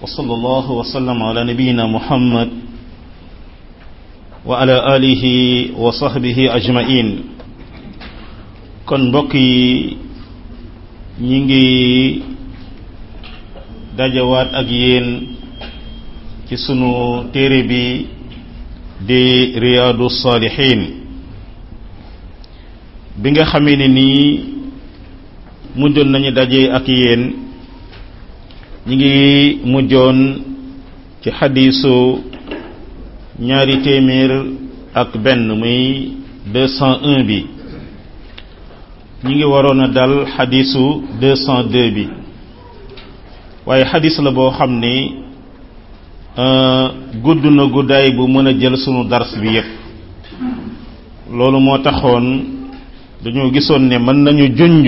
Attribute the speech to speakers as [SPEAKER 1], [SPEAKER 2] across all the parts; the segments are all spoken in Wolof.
[SPEAKER 1] وصلى الله وسلم على نبينا محمد وعلى آله وصحبه أجمعين kon mbokk yi ñi ngi dajawaat ak yéen ci sunu téere bi di riyaadu saalihiin bi nga xamee ne nii mujjoon nañu daje ak yéen ñi ngi mujjoon ci xadiisu ñaari téeméer ak benn muy deux cent un bi ñi ngi waroon a dal xadiisu deux cent deux bi waaye xadis la boo xam ni gudd na guddaay bu mën a jël sunu dars bi yépp loolu moo taxoon dañoo gisoon ne mën nañu junj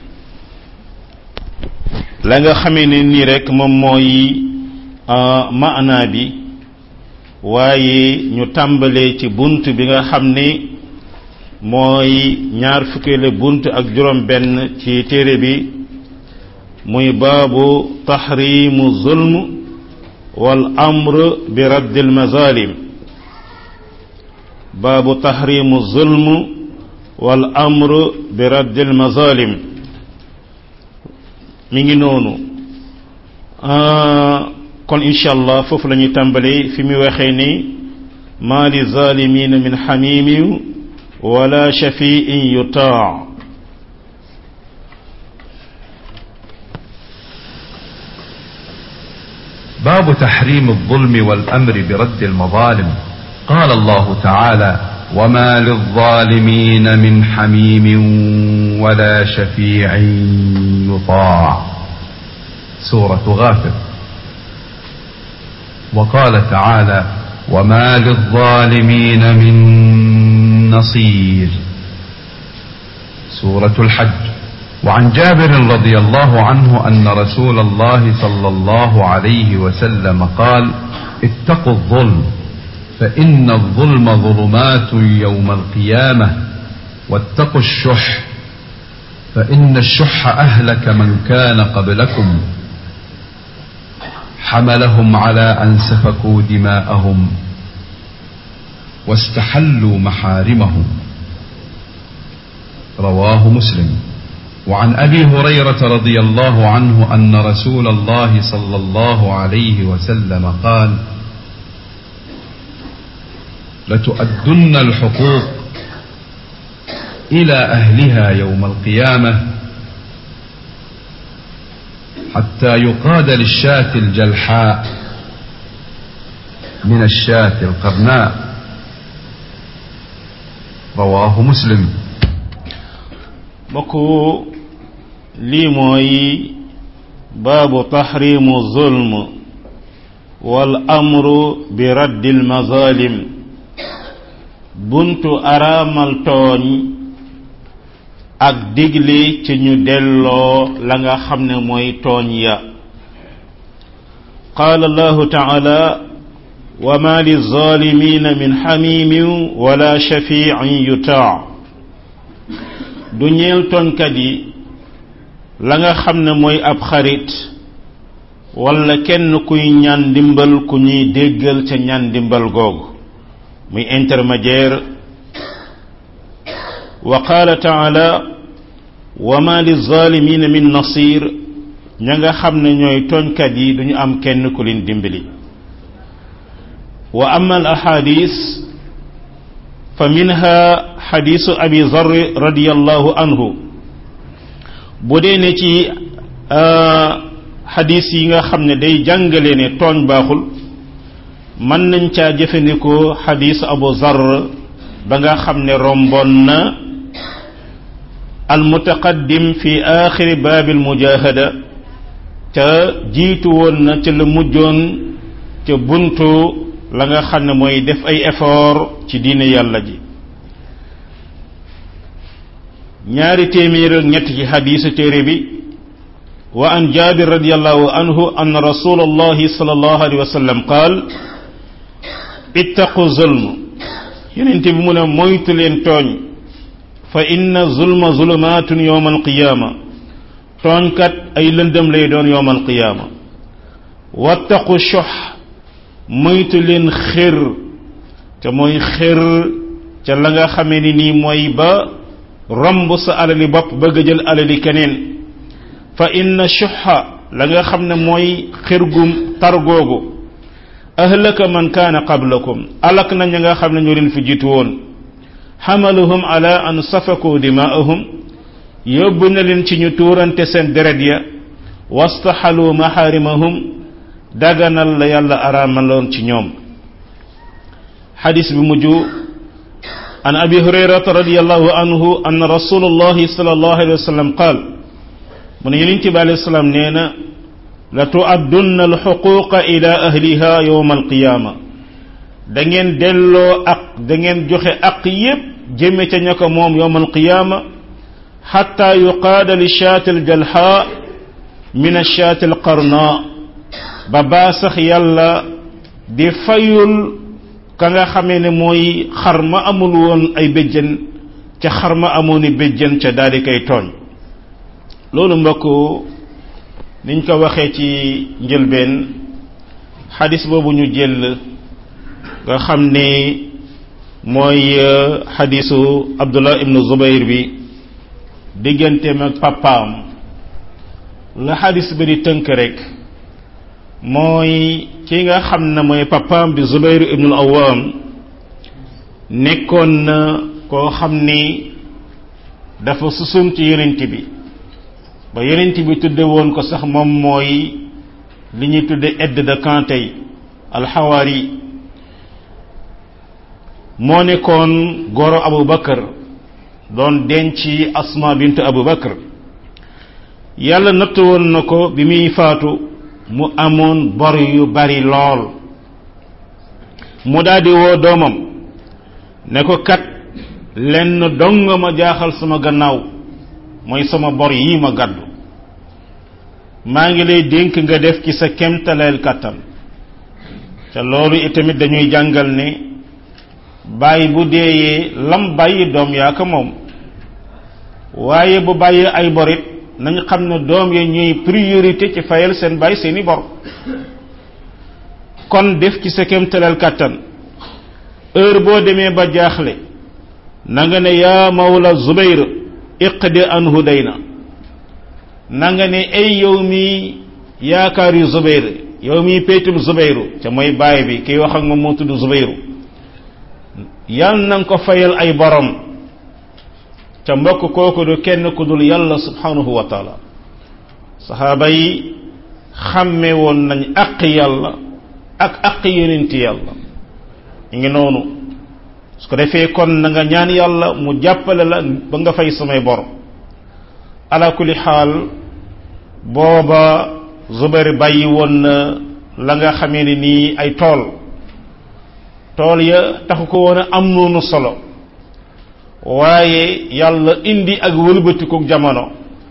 [SPEAKER 1] la nga xamee ne nii rek moom mooy maanaa bi waaye ñu tàmbalee ci bunt bi nga xam ni mooy ñaar fukkeele bunt ak juróom benn ci téere bi muy baabu taxrimu zulm wal amr bi radd al mazalim baabu taxrimu zulm wal amr bi radd al mazalim mi ngi noonu kon incha allah foofu la ñuy tàmbali fi mu waxee ni maa li zalimina min xamimin wala shafiin yutaa
[SPEAKER 2] باب تحريم الظلم والامر برد المظالم قال الله تعالى وما للظالمين من حميم ولا شفيع يطاع سوره غافر وقال تعالى وما للظالمين من نصير سوره الحج وعن جابر رضي الله عنه ان رسول الله صلى الله عليه وسلم قال اتقوا الظلم فان الظلم ظلمات يوم القيامه واتقوا الشح فان الشح اهلك من كان قبلكم حملهم على ان سفكوا دماءهم واستحلوا محارمهم رواه مسلم وعن ابي هريره رضي الله عنه ان رسول الله صلى الله عليه وسلم قال لتؤدن الحقوق الى اهلها يوم القيامه حتى يقاد للشاة الجلحاء من الشاة القرناء رواه مسلم
[SPEAKER 1] mbokk lii mooy baabu taxrimu zulm wal amru bi raddil mazalim buntu araamal tooñ ak digle ci ñu delloo la nga xam ne mooy tooñ ya qaala allahu taala wa ma lizalimina min xamimin wala shafiin yutaa du ñeel tooñkat yi la nga xam ne mooy ab xarit wala kenn kuy ñaan ndimbal ku ñuy déggal ca ñaan ndimbal googu muy intermédiaire wa qaala taala wa ma lizalimina min nasir ña nga xam ne ñooy tooñkat yi duñu am kenn ku leen dimbali wa ama al ahadis fa minha xadisu abi zarri radiallahu anhu bu dee ne ci xadis yi nga xam ne day jàngale ne tooñ baaxul mën nañ caa jëfandikoo xadisu abu zarr ba nga xam ne romboon na almutaqaddim fi axiri baabil mujahada ca jiitu woon na ca la mujjoon ca buntu la nga xam ne mooy def ay effort ci diine yàlla ji ñaari téeméer ak ñett ci xadiisu téere bi wa an jabir radiallahu anhu anna rasulallahi sallallahu alayhi wa sallam qaal ittaqu zulm yonente bi mu ne moytu leen tooñ fa inna zulma zulumaatun yowma alqiyaama tooñkat ay lëndëm lay doon yowma alqiyaama wattaqu shox moytu leen xër te mooy xër ca la nga xamee ni nii mooy ba romb sa alali bopp bëgg a jël alali keneen fa inna shuxa la nga xam ne mooy xër gum tar googu ahlaka man kaana qablakum alak na ña nga xam ne ñoo leen fi jiitu woon xamaluhum ala an safaku dimaahum yóbbu na leen ci ñu tuurante seen deret ya wastaxalu maxaarimahum daganal la yàlla araamaloon ci ñoom xadis bi mujj an abi hurayrata radiallahu anhu an rasulullahi sallallahu alayhi wa sallam qaal mu ne yonent bi alayhi salaam nee na la tuaddunna alxuquqa ila ahliha yowma alqiyaama da ngeen delloo ak da ngeen joxe ak yépp jëme ca ña ko moom yowma alqiyaama xatta yuqaada li shaati aljalha min ashaati alqarna ba baa sax yàlla di fayul ka nga xamee ne mooy xar ma amul woon ay béjjën ca xar ma amoon i béjjën ca daal di koy tooñ loolu mbokk niñ ko waxee ci njëlbeen xadis boobu ñu jël nga xam ne mooy xadisu abdullah ibnu zubayr bi digganteem ak papaam la xadis bi di tënk rek mooy ki nga xam ne mooy papaam di zubayr ibnu awam nekkoon na koo xam ni dafa susum ci yonent bi ba yonent bi tudde woon ko sax moom mooy li ñuy tudde aide de camp tey alxawaari moo nekkoon goro abu bakar doon denc asma bint abu bakar yàlla natt woon na ko bi muy faatu mu amoon bor yu bari lool mu daldi woo doomam ne ko kat lenn dong ma jaaxal sama gannaaw mooy sama bor yi ma gàddu maa ngi lay dénk nga def ci sa kemtaleel kàttan te loolu itamit dañuy jàngal ne bàyyi bu deeyee lam bàyyi doom yaa ko moom waaye bu bàyyi ay borit nañ xam ne doom ya ñuy priorité ci fayal seen bàyyi seeni bor kon def ci sa kemtaleel kàttan heure boo demee ba jaaxle na nga ne yaa mawla zubayr iqdi anhu dayna na nga ne ay yow mi yaakaar yu zubayr yow mi péetum zubayru ca mooy baay bi kiy wax ak moom moo tudd zubayru yal na nga ko fayal ay borom ca mbokk kooku du kenn ku dul yàlla subhanahu wa taala saxaaba yi xàmme woon nañ aq yàlla ak aq yonenti yàlla ñu ngi noonu su ko defee kon na nga ñaan yàlla mu jàppale la ba nga fay samay bor ala kulli xaal booba Zubair bàyyi woon na la nga xamee ne nii ay tool tool ya taxu ko woon a am noonu solo waaye yàlla indi ak wëlbatiku jamono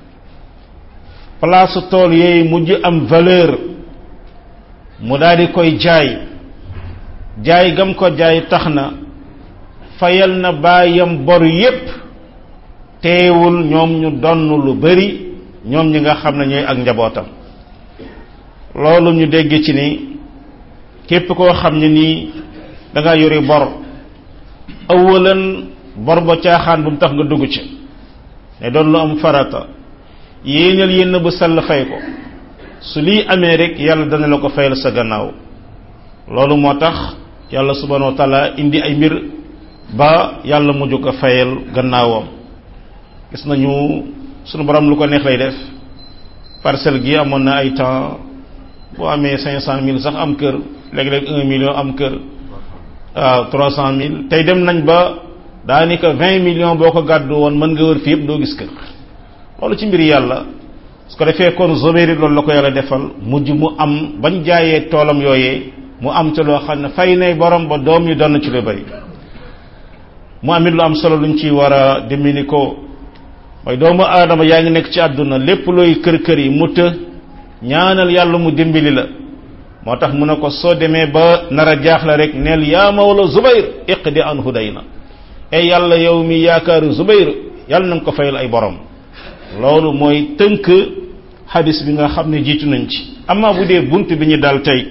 [SPEAKER 1] place tool yooyu mujj am valeur mu daal di koy jaay jaay gam ko jaay tax na fayal na baayam bor yépp teewul ñoom ñu donn lu bari ñoom ñi nga xam ne ñooy ak njabootam loolu ñu dégg ci ni képp koo xam ne nii da nga yori bor awalan bor ba caaxaan bu mu tax nga dugg ci ne doon lu am farata yéenal yenn bu sell fay ko su lii amee rek yàlla dana la ko fayal sa gannaaw loolu moo tax yàlla subhanahu wa taala indi ay mbir ba yàlla mujj ko fayal gannaawam gis nañu sunu borom lu ko neex lay def parcelle gi amoon na ay temps boo amee cinq cent mille sax am kër léeg-léeg un million am kër waaw trois cent mille tey dem nañ ba daanaka vingt millions boo ko gàddu woon mën nga wër fi yëpp doo gis kër loolu ci mbir yàlla su ko defee kon zobéri loolu la ko yàlla defal mujj mu am bañ jaayee toolam yooyee mu am ca loo xam ne fay nay borom ba doom yi doon ci lu bari mu amit lu am solo luñ ci war a dimini ko mooy doomu aadama yaa ngi nekk ci àdduna lépp looy kër kër yi mu të ñaanal yàlla mu dimbali la moo tax mu ne ko soo demee ba nar a jaaxle rek neel yaa mawla zubayr iqdi anhu dayna e yàlla yow mi yaakaaru zubayr yàlla na nga ko fayal ay borom loolu mooy tënk hadis bi nga xam ne jiitu nañ ci amma bu dee bunt bi ñu dal tey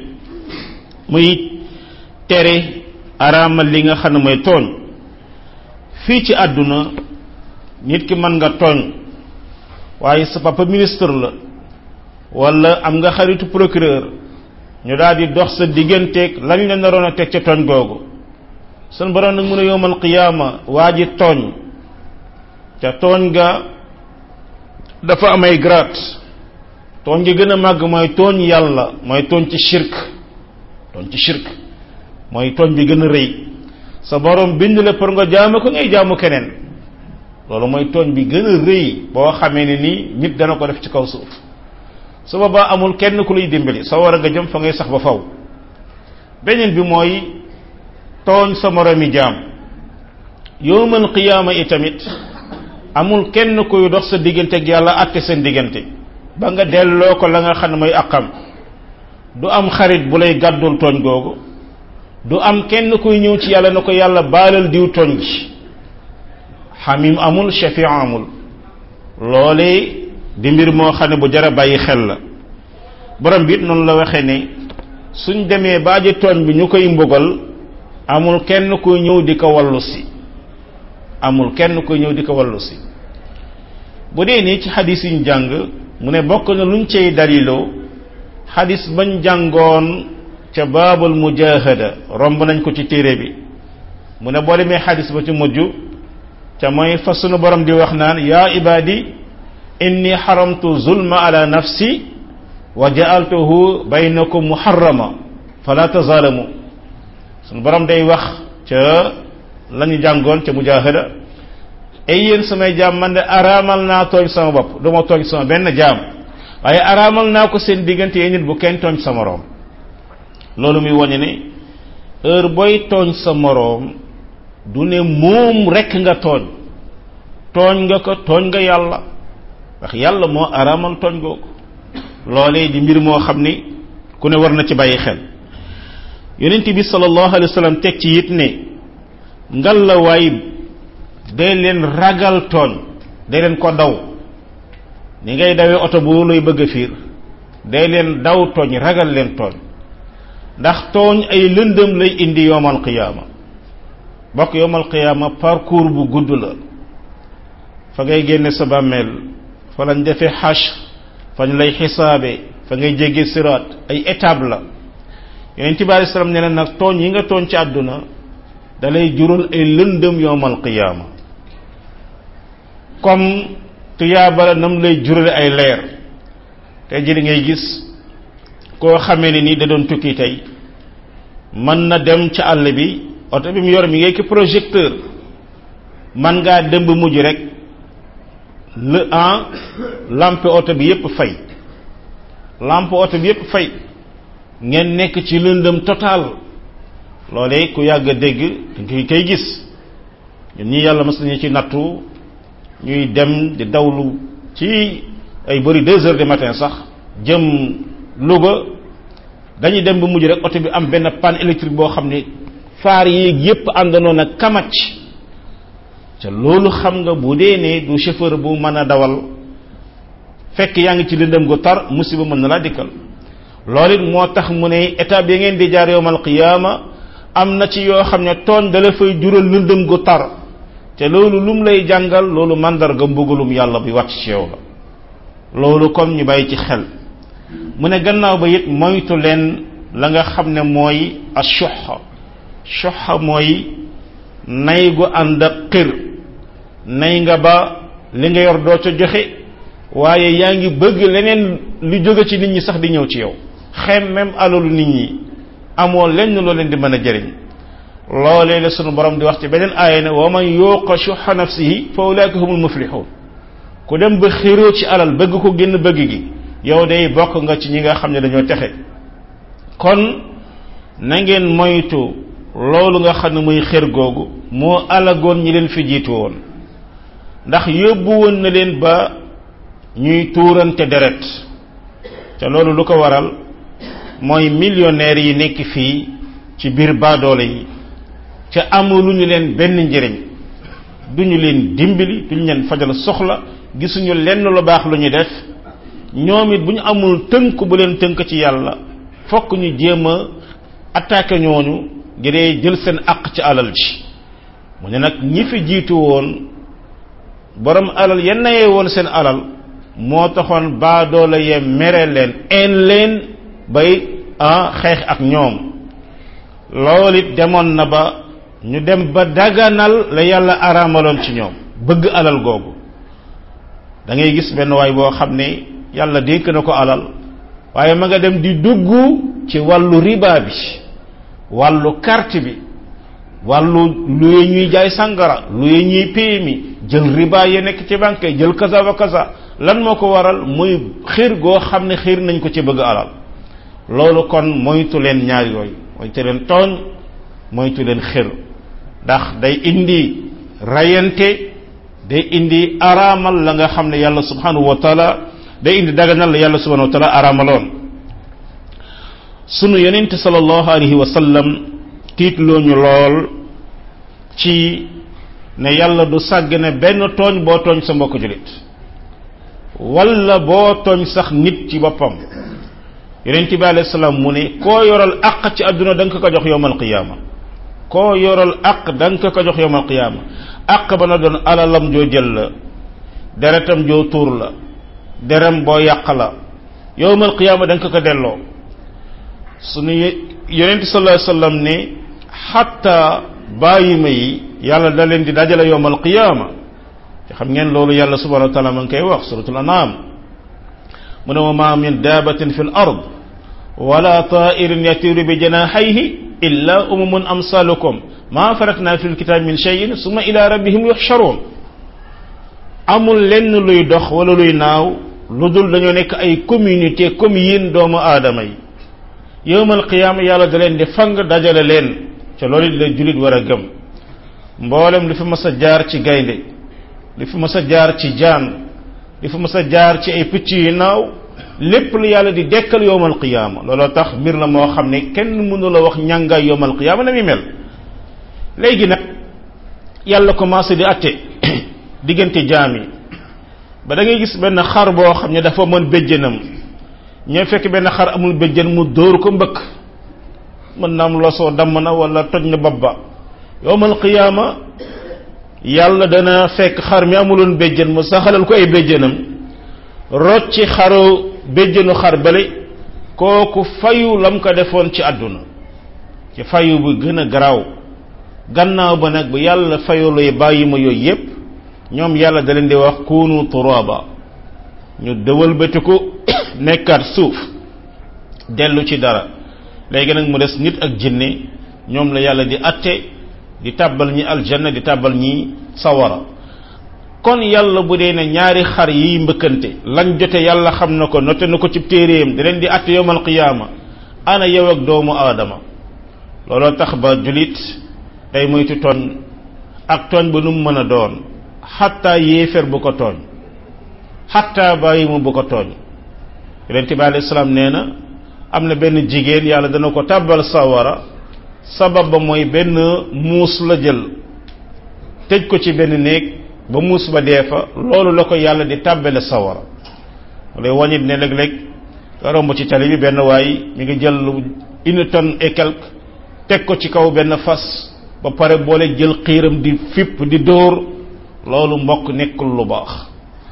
[SPEAKER 1] muy tere araamal li nga xam ne mooy tooñ fii ci àdduna nit ki mën nga tooñ waaye sa papa ministre la wala am nga xaritu procureur ñu daal di dox sa digganteeg lañ la naroon a teg ca tooñ googu sun borom nag mun a yowmal qiyaama waa ji tooñ ca tooñ ga dafa amay grade tooñ gi gën a màgg mooy tooñ yàlla mooy tooñ ci shirk tooñ ci shirk mooy tooñ bi gën a rëy sa borom bind la pour nga jaamu ko ngay jaamu keneen loolu mooy tooñ bi gën a rëy boo xamee ne nii nit dana ko def ci kaw suuf su boobaa amul kenn ku lay dimbali sa war a nga jëm fa ngay sax ba faw beneen bi mooy tooñ sa moromi jaam yowmal qiyaama itamit amul kenn kuy dox sa diggante ak yàlla àtte seen diggante ba nga delloo ko la nga xam ne mooy aqam du am xarit bu lay gàddul tooñ googu du am kenn kuy ñëw ci yàlla na ko yàlla baalal diw tooñ gi xamim amul shafi amul loolee di mbir moo xam ne bu jara bàyyi xel la borom bi it noonu la waxee ne suñ demee ba aji tooñ bi ñu koy mbugal amul kenn kuy ñëw di ko wallu si amul kenn kuy ñëw di ko wallu si bu dee nii ci xadis yi ñu jàng mu ne bokk na luñ cay daliloo xadis bañ jàngoon ca baabul mujahada romb nañ ko ci téere bi mu ne boo demee xadis ba ci mujj ca mooy fa sunu borom di wax naan yaa ibadi inni xaramtu zulma ala nafsi wa ja'altuhu baynakum muharrama fala tazalamu sunu borom day wax ca lañu jàngoon ca mujahada ay yéen samay jaam man de araamal naa tooñ sama bopp du ma tooñ sama benn jaam waaye araamal naa ko seen diggante yéen nit bu kenn tooñ sa moroom loolu muy wañe ne heure booy tooñ sa moroom du ne moom rekk nga tooñ tooñ nga ko tooñ nga yàlla wax yàlla moo araamal tooñ googu loolee di mbir moo xam ni ku ne war na ci bàyyi xel yonent bi sallallahu alayhi wa sallam teg ci it ne ngal la waay day leen ragal tooñ day leen ko daw ni ngay dawee oto bu lay bëgg a fiir day leen daw tooñ ragal leen tooñ ndax tooñ ay lëndëm lay indi yowmal qiyaama bokk yowmal qiyaama parcours bu gudd la fa ngay génne sa bàmmeel fa lañ defee xash fa ñu lay xisaabe fa ngay jéggi siraat ay étape la yonent bi alei salaam nee na nag tooñ yi nga tooñ ci àdduna da lay jural ay lëndëm yowmal qiyaama comme tuyaaba la nam lay jurale ay leer tey jii ngay gis koo xamee ne ni da doon tukki tey mën na dem ci àll bi oto bi mu yor mi ngay ki projecteur man ngaa dem ba mujj rek le en lampe oto bi yépp fay lampe oto bi yépp fay ngeen nekk ci lëndëm total loolee ku yàgg a dégg dañ koy gis ñun ñi yàlla mas nañu ci nattu ñuy dem di dawlu ci ay bëri deux heures du matin sax jëm Louga dañuy dem ba mujj rek oto bi am benn panne électrique boo xam ne faar yi yépp àndandoo na kamac te loolu xam nga bu dee ne du chauffeur bu mën a dawal fekk yaa ngi ci lëndëm gu tar musiba mën na laa dikkal loolu it moo tax mu ne étape yi ngeen di jaar yowmal qiyaama am na ci yoo xam ne tooñ dala fay jural lëndëm gu tar te loolu lum lay jàngal loolu mandarga mbugalum yàlla bi wàcc ci yow la loolu comme ñu bàyyi ci xel mu ne gannaaw ba it moytu leen la nga xam ne mooy ashuxa shuxa mooy nay gu ànd ak xir nay nga ba li nga yor doo ca joxe waaye yaa ngi bëgg leneen lu jóge ci nit ñi sax di ñëw ci yow xem même alalu nit ñi amoo lenn loo leen di mën a jëriñ loolee la sunu borom di wax ci beneen aaya ne wa man yuqa shuxa nafsihi fa ulaika humul muflihun ku dem ba xiroo ci alal bëgg ko génn bëgg gi yow day bokk nga ci ñi nga xam ne dañoo texe kon na ngeen moytu loolu nga xam ne muy xër googu moo alagoon ñi leen fi jiitu woon ndax yóbbu woon na leen ba ñuy tuurante deret te loolu lu ko waral mooy millionnaires yi nekk fii ci biir baadoole yi ca amuluñu leen benn njëriñ duñu leen dimbali duñu leen fajal soxla gisuñu lenn lu baax lu ñu def ñoom it bu ñu amul tënk bu leen tënk ci yàlla fokk ñu jéem a attaqué ñooñu ngir jël seen àq ci alal ji mu ne nag ñi fi jiitu woon borom alal yenn yee woon seen alal moo taxoon baadoola yee mere leen een leen bay ah xeex ak ñoom loolu it demoon na ba ñu dem ba daganal la yàlla araamaloon ci ñoom bëgg alal googu da ngay gis benn waay boo xam ne yàlla dénk na ko alal waaye ma nga dem di dugg ci wàllu riba bi wàllu carte bi wàllu luye ñuy jaay sangara luye ñuy PMI jël riba yi nekk ci banque yi jël kaza wa kaza lan moo ko waral muy xiir goo xam ne xiir nañ ko ci bëgg alal loolu kon moytu leen ñaar yooyu moytu leen tooñ moytu leen xir ndax day indi rayante day indi araamal la nga xam ne yàlla subhanahu wa taala day indi daganal la yàlla subhanahu wa taala araamaloon sunu yonente sallallahu alayhi wa sallam tiitloo ñu lool ci ne yàlla du sàgg ne benn tooñ boo tooñ sa mbokk julit wala boo tooñ sax nit ci boppam yonente bi alayhi salaam mu ne koo yoral àq ci àdduna da nga ko jox yowmal qiyaama koo yoral àq da nga ko jox yowmal qiyaama àq ba na doon alalam joo jël la deretam joo tuur la derem boo yàq la yowmal qiyaama da nga ko delloo sunu yonente sallallahu alayhi wasallam ne xatta bàyyima yi yàlla da leen di dajale yowmal qiyaama te xam ngeen loolu yàlla subhanahu wa taala ma ngi koy wax suratul anam mu ne wa ma min daabatin fi l ard wala tairin yatiru bi janaxayhi illa umamun amsalukum ma faratna fi lkitab min cheyin summa ila rabbihim yuxcharuun amul lenn luy dox wala luy naaw lu dul dañoo nekk ay communauté comme yéen doomu aadama yi yowmal qiyaama yàlla da leen di fang dajale leen ca loolu it la julit war a gëm mboolem li fi mas a jaar ci gaynde li fi mas a jaar ci jaan li fi mas a jaar ci ay picc yu naaw lépp lu yàlla di dekkal yowmal qiyaama looloo tax mbir la moo xam ne kenn mënu la wax ñàngaay yowmal qiyaama na muy mel léegi nag yàlla commencé di atte diggante jaam yi ba da ngay gis benn xar boo xam ne dafa mën béjjënam ñoo fekk benn xar amul béjjën mu dóor ko mbëkk mën na am losoo damm na wala toj na bopp ba yowmal qiyaama yàlla dana fekk xar mi amuloon béjjën mu saxalal ko ay béjjënam rocci xaru béjjënu xar bale kooku fayu lam ko defoon ci àdduna ci fayu bu gën a garaaw gannaaw ba nag bu yàlla fayulooy bàyyi ma yooyu yépp ñoom yàlla da leen di wax kunu turaba ñu dëwal bëtiku nekkaat suuf dellu ci dara léegi nag mu des nit ak jinne ñoom la yàlla di atte di tàbbal ñi aljanna di tàbbal ñi sawara kon yàlla bu dee ne ñaari xar yiy mbëkkante lañ jote yàlla xam na ko note na ko ci téeréem di leen di atte yowmal qiyaama ana yow ak doomu aadama looloo tax ba julit day moytu tooñ ak tooñ ba nu mu mën a doon xatta yéefér bu ko tooñ xatta bàyyi mu bu ko tooñ yonente bi alayhi salaam nee na am na benn jigéen yàlla dana ko tàbbal sawara sabab ba mooy benn muus la jël tëj ko ci benn néeg ba muus ba dee fa loolu la ko yàlla di tàbbale sawara lay wañit ne léeg-léeg nga romb ci tali bi benn waay mi ngi jël une tonne et quelque teg ko ci kaw benn fas ba pare boole jël xiiram di fipp di dóor loolu mbokk nekkul lu baax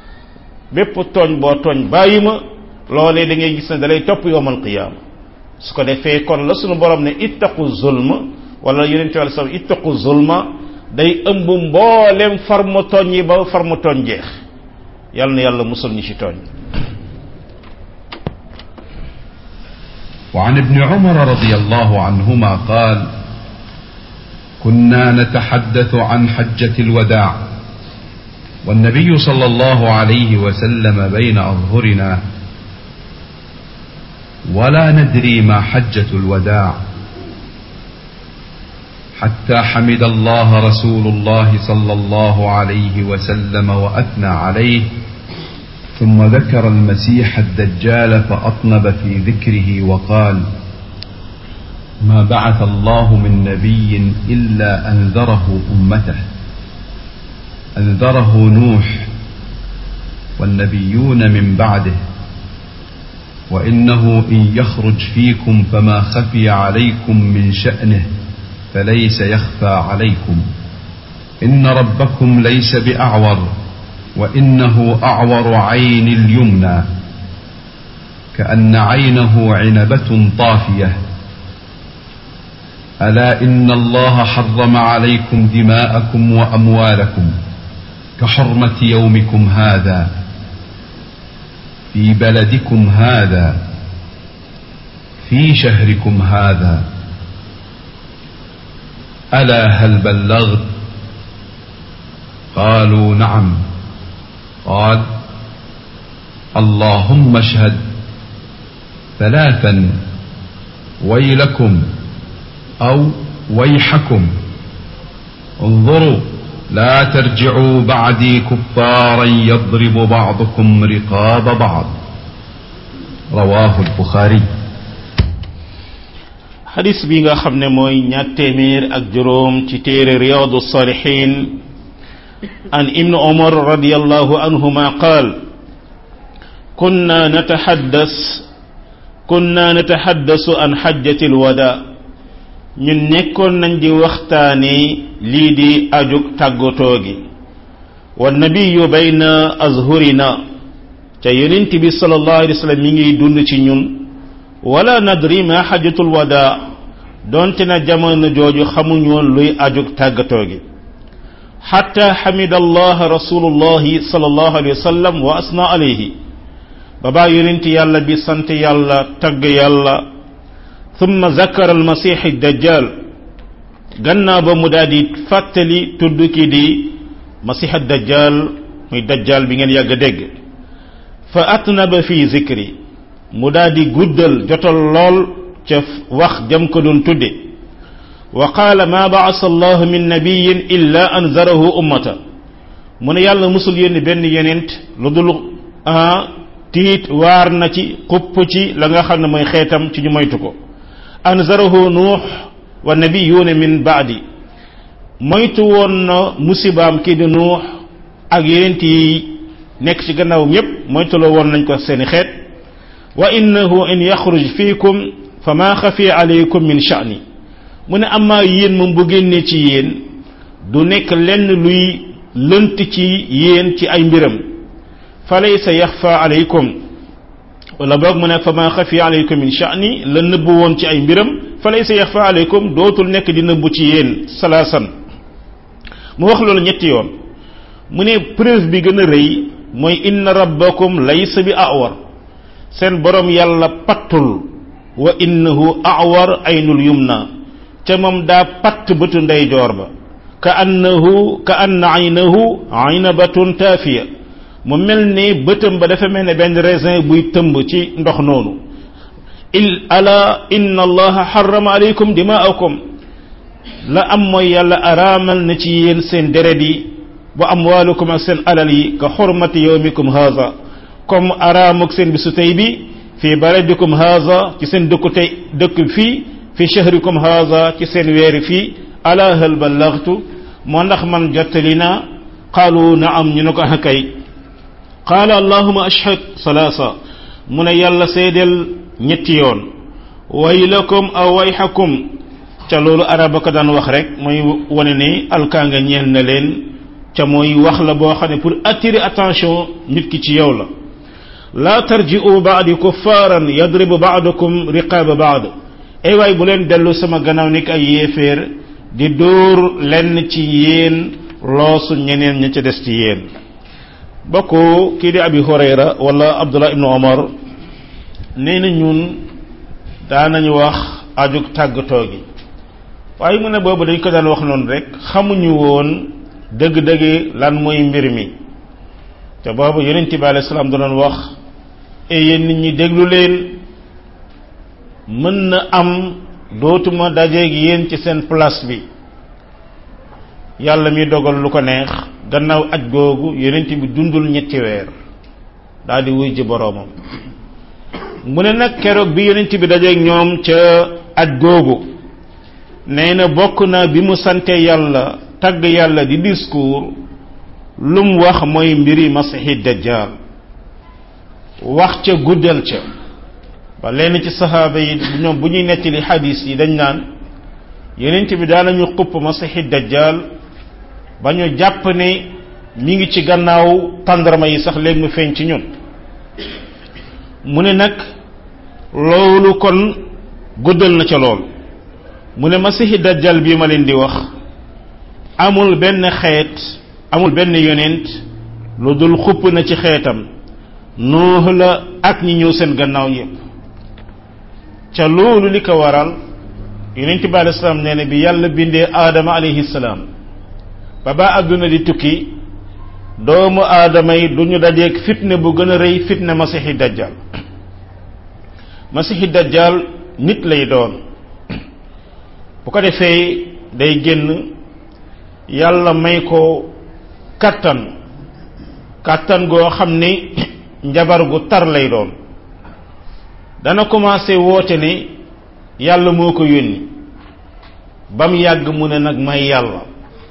[SPEAKER 1] bépp tooñ boo tooñ bàyyi ma loolee da ngay gis ne dalay topp yowmal qiyaama su ko defee kon la sunu borom ne ittaqu zulma wala yonente wàlla sax ittaqu zulma day ëmb mboolem farmu tooñ yi ba farmu tooñ jeex yàlla na yàlla musul ñi ci tooñ
[SPEAKER 2] وعن ابن عمر رضي الله عنهما قال كنا نتحدث عن حجة الوداع والنبي صلى الله عليه وسلم بين أظهرنا ولا ندري ما حجة الوداع حتى حمد الله رسول الله صلى الله عليه وسلم وأثنى عليه ثم ذكر المسيح الدجال فأطنب في ذكره وقال ما بعث الله من نبي إلا أنذره أمته أنذره نوح والنبيون من بعده وإنه إن يخرج فيكم فما خفي عليكم من شأنه فليس يخفى عليكم إن ربكم ليس بأعور وإنه أعور عين اليمنى كأن عينه عنبة طافية ألا إن الله حرم عليكم دماءكم وأموالكم كحرمة يومكم هذا في بلدكم هذا في شهركم هذا ألا هل بلغت قالوا نعم قال اللهم اشهد ثلاثا ويلكم أو ويحكم انظروا لا ترجعوا بعدي كفارا يضرب بعضكم رقاب بعض رواه البخاري
[SPEAKER 1] xadis bi nga xam ne mooy ñaar téeméer ak juróom ci téere riyadu salihin an ibnu umar radiallahu anhuma qaal kunna nataxaddas kunna nataxaddasu an xajjati alwada ñun nekkoon nañ di waxtaane lii di ajug tàggatoo gi wa nabiyu bayna azhurina ca yonent bi sallallahu alayhi wa sallam mi ngi dund ci ñun wala nadri ma xajatul wada donte na jamono jooju xamuñ woon luy ajug tàggatoo gi xatta xamida allah rasulullahi sallallahu alayhi wa sallam wa asna alayhi babaa yonent yàlla bi sant yàlla tagg yàlla thumma zakara almasih dajjal gannaaw ba mu daal di fàttali tudd ki di masih dajjal muy dajjal bi ngeen yàgg dégg fa atnaba fi zikri mu daal di guddal jotal lool ca wax jam ko doon tudde wa qaala ma baasa allahu min nabiyin illa anzarahu ummata mu ne yàlla musul yónni benn yonent lu dul tiit waar na ci xupp ci la nga xam ne mooy xeetam ci ñu moytu ko anzarahu nuux wa nabiyuuna min baadi moytu woon na musibaam kii di nuux ak yonent yi nekk ci gannaawam yépp moytuloo woon nañ ko seeni xeet wa innahu in yaxruj fiikum fa maa xafi alaykum min sha'ni mu ne amaa yéen moom bu génnee ci yéen du nekk lenn luy lënt ci yéen ci ay mbiram fa laysa yaxfa alaykum wala boog mu ne fa maa xafi alaykum min sha'ni la nëbbu woon ci ay mbiram fa laysa yaxfa alaykum dootul nekk di nëbbu ci yéen salaasan mu wax loolu ñetti yoon mu ne preuve bi gën a rëy mooy inna rabbakum laysa bi awar seen borom yàlla pattul wa innahu awar aynul yumna ca moom daa patt bëtu ndeyjoor ba ka annahu ka anna aynahu aynabatun taafiya mu mel ni bëtam ba dafa mel ne benn raisin buy tëmb ci ndox noonu il ala inna allaha harrama alaykum dimaakum la am mooy yàlla araamal na ci yéen seen deret yi wa amwaalukum ak seen alal yi ka xurmati yawmikum haza comme araamuk seen bisu tey bi fi baladikum haza ci seen dëkku tey dëkk fii fi shahrikum haza ci seen weeri fii ala hal ballaghtu moo ndax man jottali naa qaalu naam ñu ne ko kay qaala allahuma ashhad salaasa mu ne yàlla seedeel ñetti yoon waylakum aw wayhakum ca loolu araba ko daan wax rek mooy wane ne alkaanga ñeel na leen ca mooy wax la boo xam ne pour attirer attention nit ki ci yow la laa tarji'u ba'di kuffaaran yadribu ba'dukum riqaaba ba'd ay waay bu leen dellu sama gannaaw nekk ay yéeféer di dóor lenn ci yéen loosu ñeneen ña ca des ci yéen bokk kii di abi hurayra wala abdullah ibnu omar nee na ñun daanañu wax ajug tàggatoo gi waaye mu ne boobu dañ ko daan wax noonu rek xamuñu woon dëgg-dëgg lan mooy mbir mi te boobu yonent bi alayhi salaam doon wax e yéen nit ñi déglu leen mën na am dootuma dajeeg yéen ci seen place bi yàlla mi dogal lu ko neex gannaaw aj googu yonent bi dundul ñetti weer daal di wuy ji boroomam mu ne nag keroog bi yonent bi dajeeg ñoom ca aj googu nee na bokk na bi mu sante yàlla tagg yàlla di discours lu mu wax mooy mbiri masihi dajjal wax ca guddal ca ba lenn ci saxaaba yi ñoom bu ñuy nettali xadis yi dañ naan yenent bi daanañu xupp masixi dajjal ba ñu jàpp ne mi ngi ci gannaaw tàndarma yi sax léegi mu feeñ ci ñun mu ne nag loolu kon guddal na ca lool mu ne masixi dajjal bii ma leen di wax amul benn xeet amul benn yonent lu dul xupp na ci xeetam nuux la ak ñi ñëw seen gannaaw yépp ca loolu li ko waral yonent bi alei salaam nee na bi yàlla bindee aadama alayhi salaam ba ba àdduna di tukki doomu aadama yi du ñu dajeeg fitne bu gën a rëy fitne masixi dajjal masixi dajjal nit lay doon bu ko defee day génn yàlla may ko kattan kattan goo xam ni njabar gu tar lay doon dana commencé woote ne yàlla moo ko yónni ba mu yàgg mu ne nag may yàlla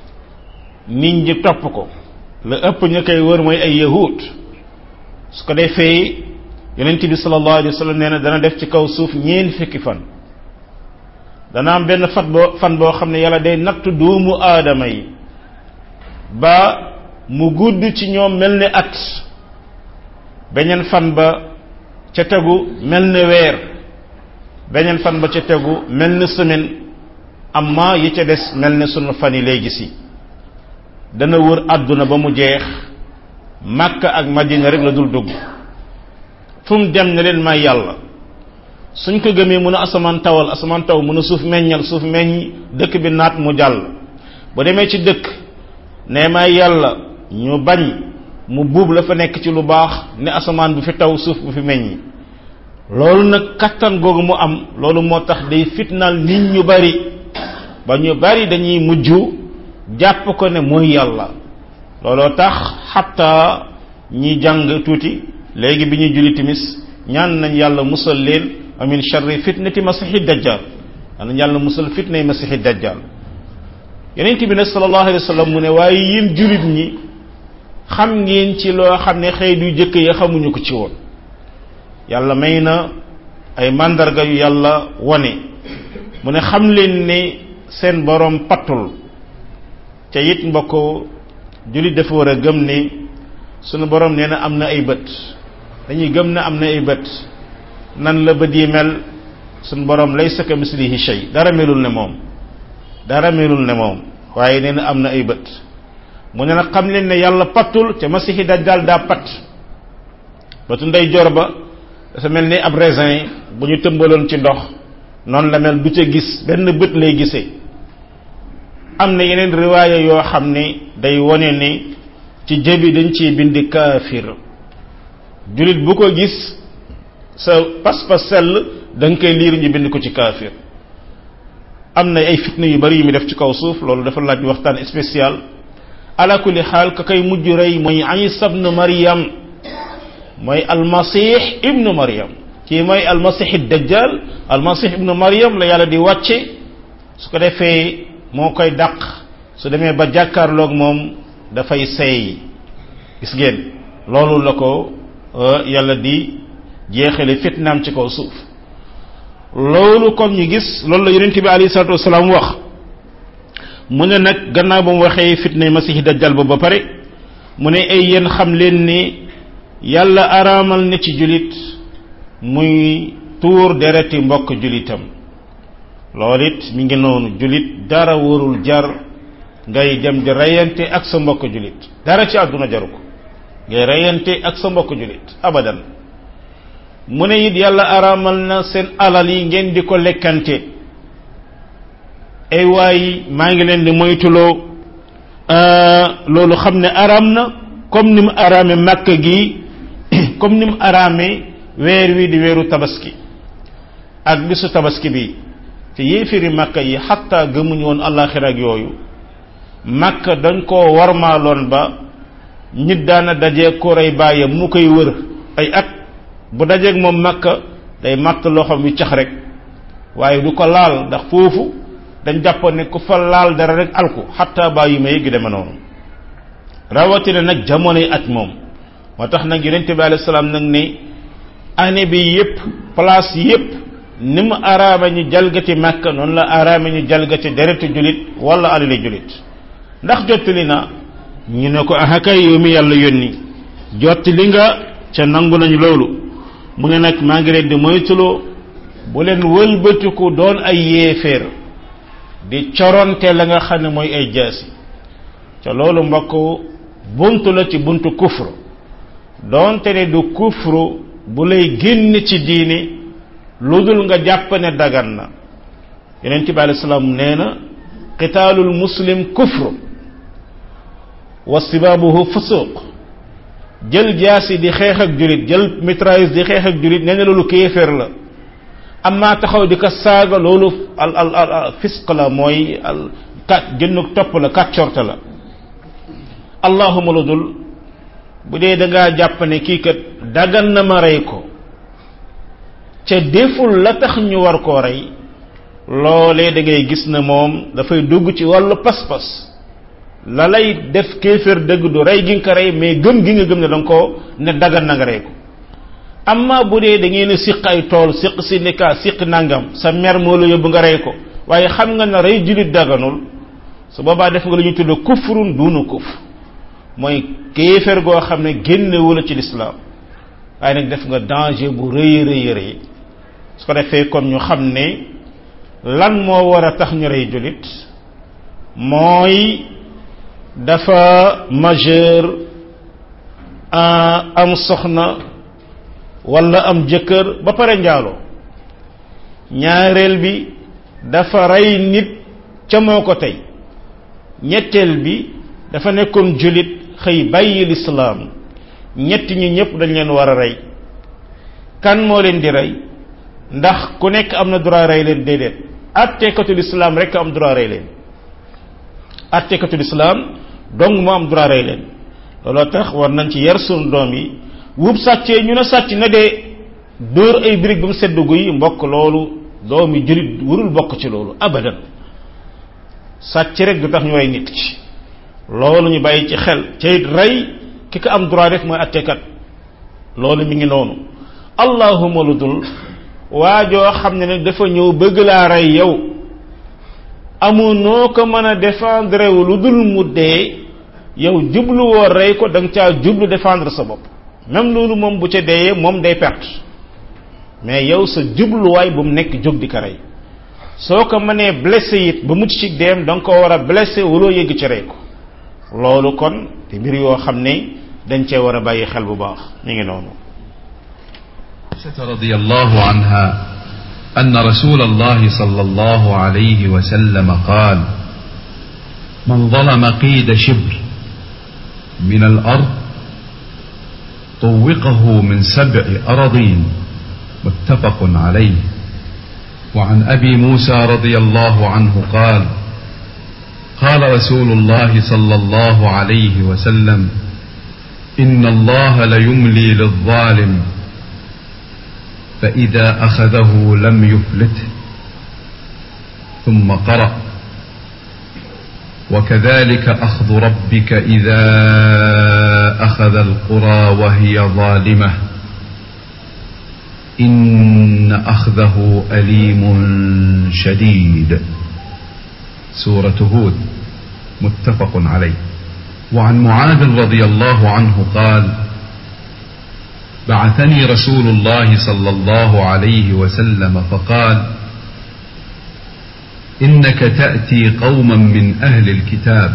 [SPEAKER 1] nit ñi topp ko la ëpp ñu koy wër mooy ay yahud su ko defee yonent bi sallallahu alayhi wa sallam nee na dana def ci kaw suuf ñeen fukki fan dana am benn fat boo fan boo xam ne yàlla day nattu doomu aadama yi ba mu gudd ci ñoom mel ni at beneen fan ba ca tegu mel ni weer beneen fan ba ca tegu mel ni semaine amma yi ca des mel ni sunu fan yi léegi si dana wër àdduna ba mu jeex Makka ak Madina rek la dul dugg fu mu dem ne leen may yàlla suñ ko gëmee mun a asamaan tawal asamaan taw mun a suuf meññal suuf meññ dëkk bi naat mu jàll bu demee ci dëkk ne may yàlla ñu bañ mu buub la fa nekk ci lu baax ne asamaan bu fi taw suuf bu fi meññ loolu nag kattan googu mu am loolu moo tax day fitnaal nit ñu bari ba ñu bari dañuy mujj jàpp ko ne mooy yàlla looloo tax xatta ñi jàng tuuti léegi bi ñuy julli timis ñaan nañ yàlla musal leen amin sharri fitnati masihi dajjal nañ yàlla musal fitnay masihi dajjal yonent bi nag sallallahu alayhi wa sallam mu ne waaye yéen jullit ñi xam ngeen ci loo xam ne xëy du jëkk ya xamuñu ko ci woon yàlla may na ay màndarga yu yàlla wone mu ne xam leen ne seen borom pattul ca it mbokk jullit dafa war a gëm ne sunu borom nee na am na ay bët dañuy gëm ne am na ay bët nan la bët yi mel sunu borom laysa ka mislihi shay dara melul ne moom dara melul ne moom waaye nee na am na ay bët mu ne nag xam leen ne yàlla pattul te masihi dajjal daa patt bëtu ndey jor ba dafa mel ni ab raisin bu ñu tëmbaloon ci ndox noonu la mel du ca gis benn bët lay gisee am na yeneen riwaaya yoo xam ne day wone ne ci jëbi dañ ciy bind kaafir jullit bu ko gis sa pas-pas sell da nga koy liir ñu bind ko ci kaafir am na ay fitna yu bari yu mu def ci kaw suuf loolu dafa laaj waxtaan spécial ala kulli xaal ka koy mujj rey mooy Isa ibnu Maryam mooy almasih ibnu Maryam kii mooy almasih dajjal almasih ibnu Maryam la yàlla di wàcce su ko defee moo koy dàq su demee ba jàkkaarloog moom dafay seey gis ngeen loolu la ko yàlla di jeexale fitnaam ci kaw suuf loolu kon ñu gis loolu la yonent bi alayhi salatu wasalaam wax mu ne nag gannaaw ba mu waxee fitna masihi dajjal ba ba pare mu ne ay yéen xam leen ni yàlla araamal na ci julit muy tuur dereti mbokk julitam loolu it mi ngi noonu julit dara warul jar ngay dem di reyante ak sa mbokk julit dara ci àdduna jaru ko ngay reyante ak sa mbokk julit abadan mu ne it yàlla araamal na seen alal yi ngeen di ko lekkante ay waay maa ngi leen di moytuloo loolu xam ne araam na comme ni mu araame màkk gi comme ni mu araame weer wi di weeru tabaski ak bisu tabaski bi te yéefiri màkka yi xatta gëmuñu woon àllaaxira ak yooyu màkka dañ koo warmaaloon ba nit daana dajee ko rey bàyyam mu koy wër ay at bu dajeeg moom màkka day màtt loxoom wi cax rek waaye du ko laal ndax foofu dañ jàppoon ne ku fa laal dara rek alku xatta bàyyi ma yëggi deme noonu rawatina nag jamonoy at moom moo tax nag yonente bi alayhi salaam nag ne année bi yépp place yépp ni mu araama ñu jalgati màkka noonu la araama ñu jalgati deretu julit wala alali julit ndax jottali na ñu ne ko ahakay yow mi yàlla yónni jottali nga ca nangu nañu loolu mu ne nag maa ngi leen di moytuloo bu leen wëlbatiku doon ay yéeféer di coronte la nga xam ne mooy ay jaasi ca loolu mbokk buntu la ci buntu kufru doonte ne du kufru bu lay génn ci diini lu dul nga jàpp ne dagan na yonent bi alei salaam nee na qitaalul muslim kufru wa sibaabuhu fusuq jël jaasi di xeex ak julit jël mitrailleuse di xeex ak julit nee na loolu kéeféer la amma taxaw di ko saaga loolu al al al fisq la mooy al kat jënnuk topp la kat corte la allahuma lu dul bu dee da ngaa jàpp ne kii kat dagan na ma rey ko ca deful la tax ñu war koo rey loolee da ngay gis na moom dafay dugg ci wàllu pas-pas la lay def kéeféer dëgg du rey gi nga ko rey mais gëm gi nga gëm ne da nga ko ne dagan na nga rey ko amma bu dee da ngeen a siq ay tool siq syndicat siq nangam sa mer moo la yóbbu nga rey ko waaye xam nga ne rey julit daganul su boobaa def nga la ñuy tudd kufrun duunu kufr mooy kéeféer goo xam ne génnewu la ci lislaam waaye nag def nga danger bu rëy rëy rëy su ko defee kon ñu xam ne lan moo war a tax ñu rey julit mooy dafa majeur am soxna wala am jëkkër ba pare njaaloo ñaareel bi dafa rey nit ca moo ko tey ñetteel bi dafa nekkoon julit xëy bàyyi lislaam ñetti ñi ñëpp dañ leen war a rey kan moo leen di rey ndax ku nekk am na droit rey leen déedéet attekatu lislaam rek am droit rey leen attekatu lislaam dong moo am droit rey leen looloo tax war nañ ci yar sunu doom yi wub sàccee ñu ne sàcc na dee dóor ay birig ba mu sedd guy mbokk loolu doomi julit warul bokk ci loolu abadan sàcc rek du tax ñu rey nit ki loolu ñu bàyyi ci xel ca it rey ki ko am droit rek mooy attekat loolu mi ngi noonu allahuma lu dul waajoo xam ne ne dafa ñëw bëgg laa rey yow amu noo ko mën a défendre wu lu dul mu dee yow jublu woo rey ko da nga caa jublu défendre sa bopp même loolu moom bu ca deeyee moom day perte mais yow sa jubluwaay bu mu nekk jóg di ko rey soo ko mënee blessé it ba mucc ci deem da nga ko war a blessé waloo yëgg ci rey ko loolu kon te mbir yoo xam ne dañ cee war a bàyyi xel bu baax mi ngi noonu
[SPEAKER 2] عائشة رضي الله عنها أن رسول الله صلى الله عليه وسلم قال من ظلم قيد شبر من الأرض طوقه من سبع أراضين متفق عليه وعن أبي موسى رضي الله عنه قال قال رسول الله صلى الله عليه وسلم إن الله ليملي للظالم فإذا أخذه لم يفلته ثم قرأ وكذلك أخذ ربك إذا أخذ القرى وهي ظالمة إن أخذه أليم شديد سورة هود متفق عليه وعن معاذ رضي الله عنه قال بعثني رسول الله صلى الله عليه وسلم فقال انك تاتي قوما من اهل الكتاب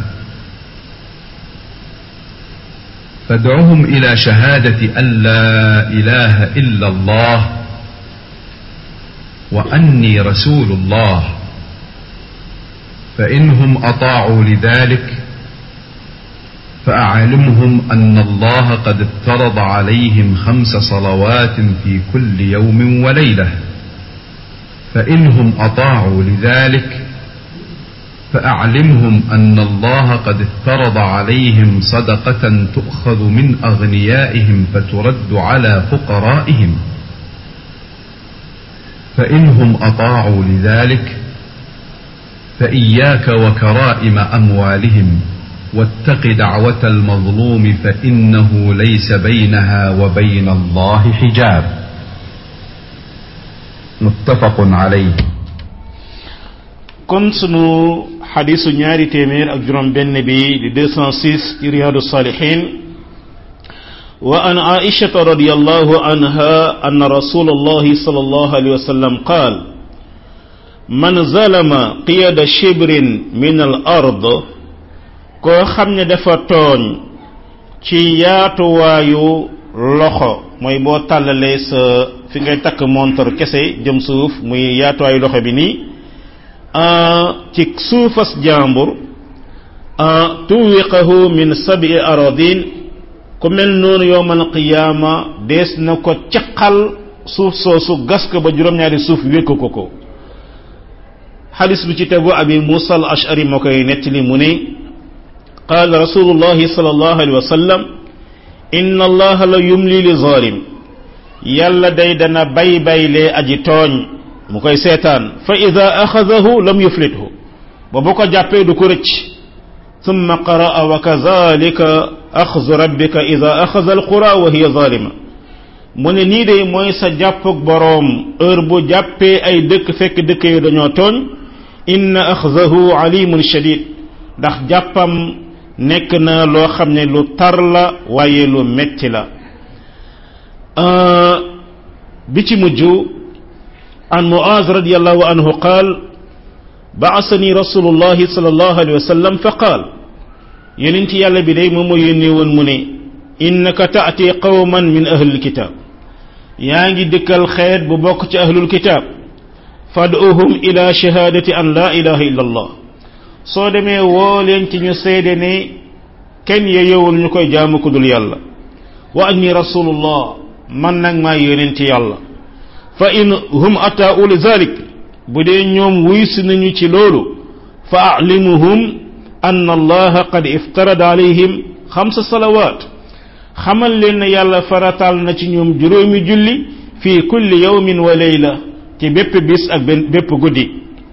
[SPEAKER 2] فادعهم الى شهاده ان لا اله الا الله واني رسول الله فانهم اطاعوا لذلك فأعلمهم أن الله قد افترض عليهم خمس صلوات في كل يوم وليلة فإنهم أطاعوا لذلك فأعلمهم أن الله قد افترض عليهم صدقة تؤخذ من أغنيائهم فترد على فقرائهم فإنهم أطاعوا لذلك فإياك وكرائم أموالهم واتق دعوة المظلوم فإنه ليس بينها وبين الله حجاب متفق عليه
[SPEAKER 1] kon sunu xadisu ñaari téeméer ak juróom benn bi di 206 ci riyadu salihin wa an aishata radiallahu anha an rasul allahi sal allahu alayhi wa sallam qaal man zalama qiyada shibrin min al ard koo xam ne dafa tooñ ci yaatuwaayu loxo mooy boo tàllalee sa fi ngay takk montor kese jëm suuf muy yaatuwaayu loxo bi nii ci suufas jàmbur tuwiqahu min sabi aradin ku mel noonu yowmal qiyaama dees na ko caqal suuf soosu gas ko ba juróom-ñaari suuf wékk ko ko xadis bi ci tegu abi musa al ashari moo koy nettali mu ne qaal rasulullahi sallallahu alayhi wa sallam inna allaha la yumli li zalim yàlla day dana bay baylee aji tooñ mu koy seetaan fa ida axadahu lam yuflithu ba bu ko jàppee du ko rëcc thumma qaraa wa kazalika axzu rabbika ida axada alqura wa hiya zalima mu ne nii de mooy sa jàppug boroom heure bu jàppee ay dëkk fekk dëkk yi dañoo tooñ inna axzahu alimun shadid ndax jàppam nekk na loo xam ne lu tar la waaye lu metti la bi ci mujj عن معاذ رضي الله عنه قال بعثني رسول الله صلى الله عليه وسلم فقال يننتي يالا بداي مومو يوني وون موني انك تاتي قوما من اهل الكتاب ياغي ديكال خير بو بوك تي اهل الكتاب فادعوهم الى شهاده ان لا اله الا الله soo demee woo leen ci ñu seede ne kenn yeyewul ñu koy jaamu ku dul yàlla wa anni rasulullah man nag maa yonent yàlla fa in hum ataau li zalik bu dee ñoom wuysi nañu ci loolu fa alimuhum anna allaha qad iftarada alayhim xamsa salawat xamal leen ne yàlla farataal na ci ñoom juróomi julli fi kulli yawmin wa layla ci bépp bis ak bépp guddi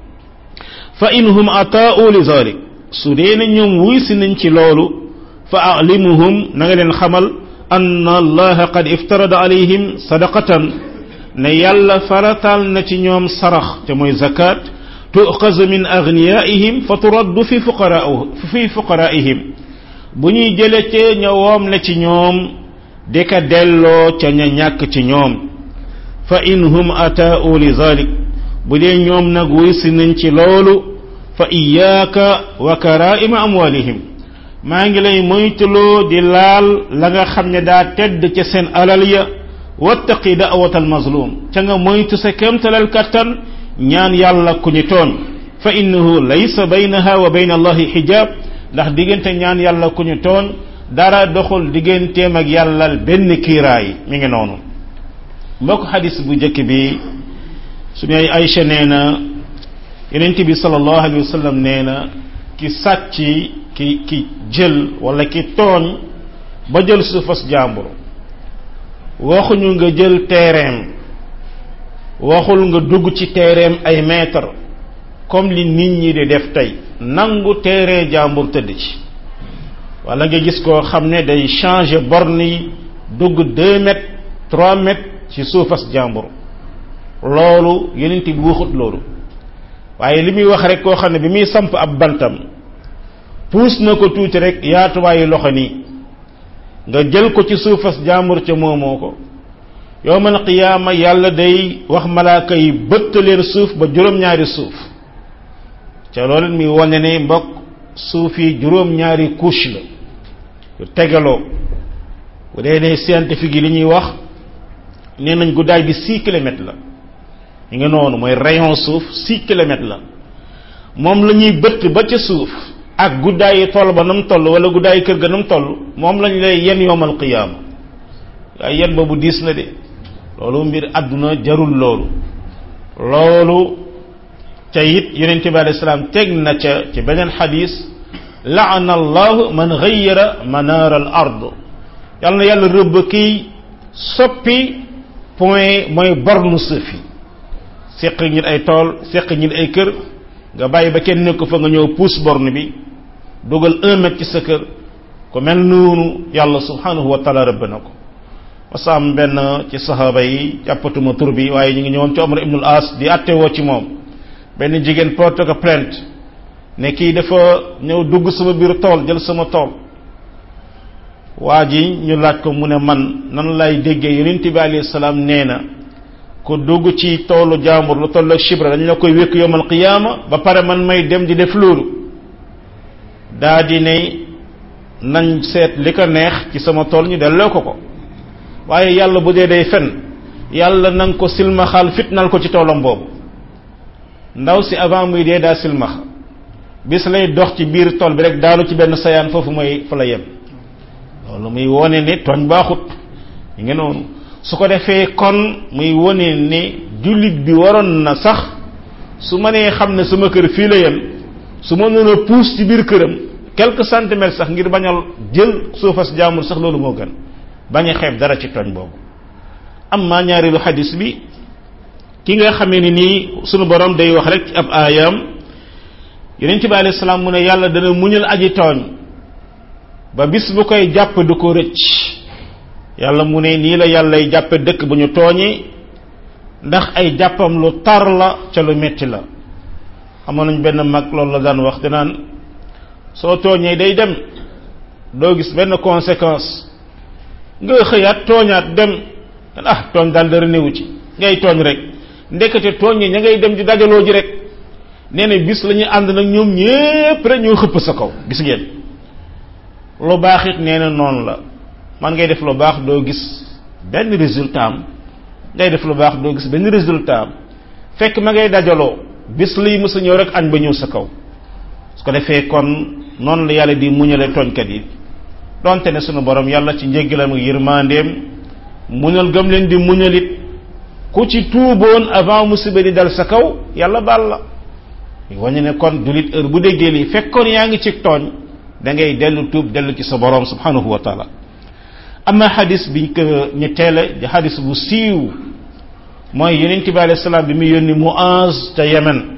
[SPEAKER 1] fa in hum ataau li zalik su dee ne ñoom wuysi nañ ci loolu fa alimuhum na nga leen xamal anna allaha qad iftarada alayhim sadaqatan ne yàlla faratal na ci ñoom sarax te mooy zakat tuqazu min agniyaihim fa turaddu fi fuqara fi fuqaraihim bu ñuy jële ca ña woom la ci ñoom di ka delloo ca ña ñàkk ci ñoom fa in hum ataau li zalik bu dee ñoom nag wuy si nañ ci loolu fa iyaaka wa karaima amwalihim maa ngi lay moytuloo di laal la nga xam ne daa tedd ca seen alal ya wattaqi da'wat almazlum ca nga moytu sa kemtalal kattan ñaan yàlla ku ñu tooñ fa innahu laysa baynaha wa bayna allahi hijab ndax diggante ñaan yàlla ku ñu tooñ dara doxul digganteem ak yàlla benn kiiraay mi ngi noonu mbokk xadis bu njëkk bi suñu ay Aïcha nee na yonent bi sallallahu alayhi wa sallam nee na ki sàcc ki ki jël wala ki tooñ ba jël suufas jàmbur waxuñu nga jël terrain waxul nga dugg ci terrain ay mètre comme li nit ñi di def tey nangu terrain jàmbur tëdd ci wala nga gis koo xam ne day changer borne yi dugg deux mètres trois mètres ci suufas jàmbur loolu yeneen bi waxut loolu waaye li muy wax rek koo xam ne bi muy samp ab bantam puus na ko tuuti rek yaatuwaayu loxo nii nga jël ko ci suufas jàmbur ca moomoo ko yowmal qiyaama yàlla day wax malaaka yi bëtt leen suuf ba juróom-ñaari suuf ca loolu mi wane ne mbokk suuf yi juróom-ñaari couche la yu tegaloo bu dee ne scientifique yi li ñuy wax nee nañ guddaay bi six kilomètres la ñu ngi noonu mooy rayon suuf six kilomètres la moom la ñuy bëtt ba ca suuf ak guddaayi toll ba nam toll wala guddaayi kër ga nam toll moom lañ lay yen yowmal qiyaama waaye yen boobu diis na de loolu mbir àdduna jarul loolu loolu ca it yonente bi alei salaam teg na ca ci beneen xadis laana allahu man gayyara manaar al ard yàlla na yàlla rëbb kiy soppi point mooy bornu suuf yi seq ñit ay tool seq ñit ay kër nga bàyyi ba kenn nekk fa nga ñëw puus borne bi dugal un mètre ci sa kër ku mel noonu yàlla subhanahu wa taala rëbb na ko wasaam benn ci saxaaba yi jàppatuma tur bi waaye ñu ngi ñëwoon ci Omar ibnul As di attewoo ci moom benn jigéen porte ko plainte ne kii dafa ñëw dugg sama biir tool jël sama tool waa ji ñu laaj ko mu ne man nan lay déggee yonent bi alayhi salaam nee na ku dugg ci toolu jaambur lu toll ak chibra dañ la koy wékk yowmal qiyaama ba pare man may dem di def loolu daa di ne nañ seet li ko neex ci sama tool ñu delloo ko ko waaye yàlla bu dee day fen yàlla nanga ko silmaxaal fitnal ko ci toolam boobu ndaw si avant muy dee daa silmax bis lay dox ci biir tool bi rek daanu ci benn sayaan foofu mooy fa la yem loolu muy wone ne tooñ baaxut yi nga noonu su ko defee kon muy wone ne jullit bi waroon na sax su ma nee xam ne sama kër fii la yem su ma noon a puus ci biir këram quelques centimètres sax ngir bañal jël suufas jaamul sax loolu moo gën bañ a xeeb dara ci tooñ boobu am maa ñaareelu xadis bi ki nga xamee ni nii sunu borom day wax rek ci ab aayam yonent bi alayhi salaam mu ne yàlla dana muñal aji tooñ ba bis bu koy jàpp du ko rëcc yàlla mu ne nii la yàllay jàppe dëkk bu ñu tooñee ndax ay jàppam lu tar la ca lu metti la amoon nañ benn mag loolu la daan wax danaan soo tooñee day dem doo gis benn conséquence nga xëyaat tooñaat dem ah tooñ daal dara néewu ci ngay tooñ rek ndekete tooñ yi ña ngay dem di dajaloo ji rek nee na bis la ñuy ànd nag ñoom ñépp rek ñoo xëpp sa kaw gis ngeen lu baax it nee na noonu la man ngay def lu baax doo gis benn résultat am ngay def lu baax doo gis benn résultat am fekk ma ngay dajaloo bis liy mës a ñëw rek añ ba ñëw sa kaw su ko defee kon noonu la yàlla di muñale tooñkat yi donte ne sunu borom yàlla ci njéggalam ak yërmandeem muñal gëm leen di muñalit ku ci tuuboon avant musiba di dal sa kaw yàlla baal la wañu ne kon julit heure bu déggee lii fekkoon yaa ngi ci tooñ da ngay dellu tuub dellu ci sa borom subhanahu wa taala ama xadis biñ ko ñu teele di xadis bu siiw mooy yonent bi alayhi salaam bi mu yónni Muaz ca Yemen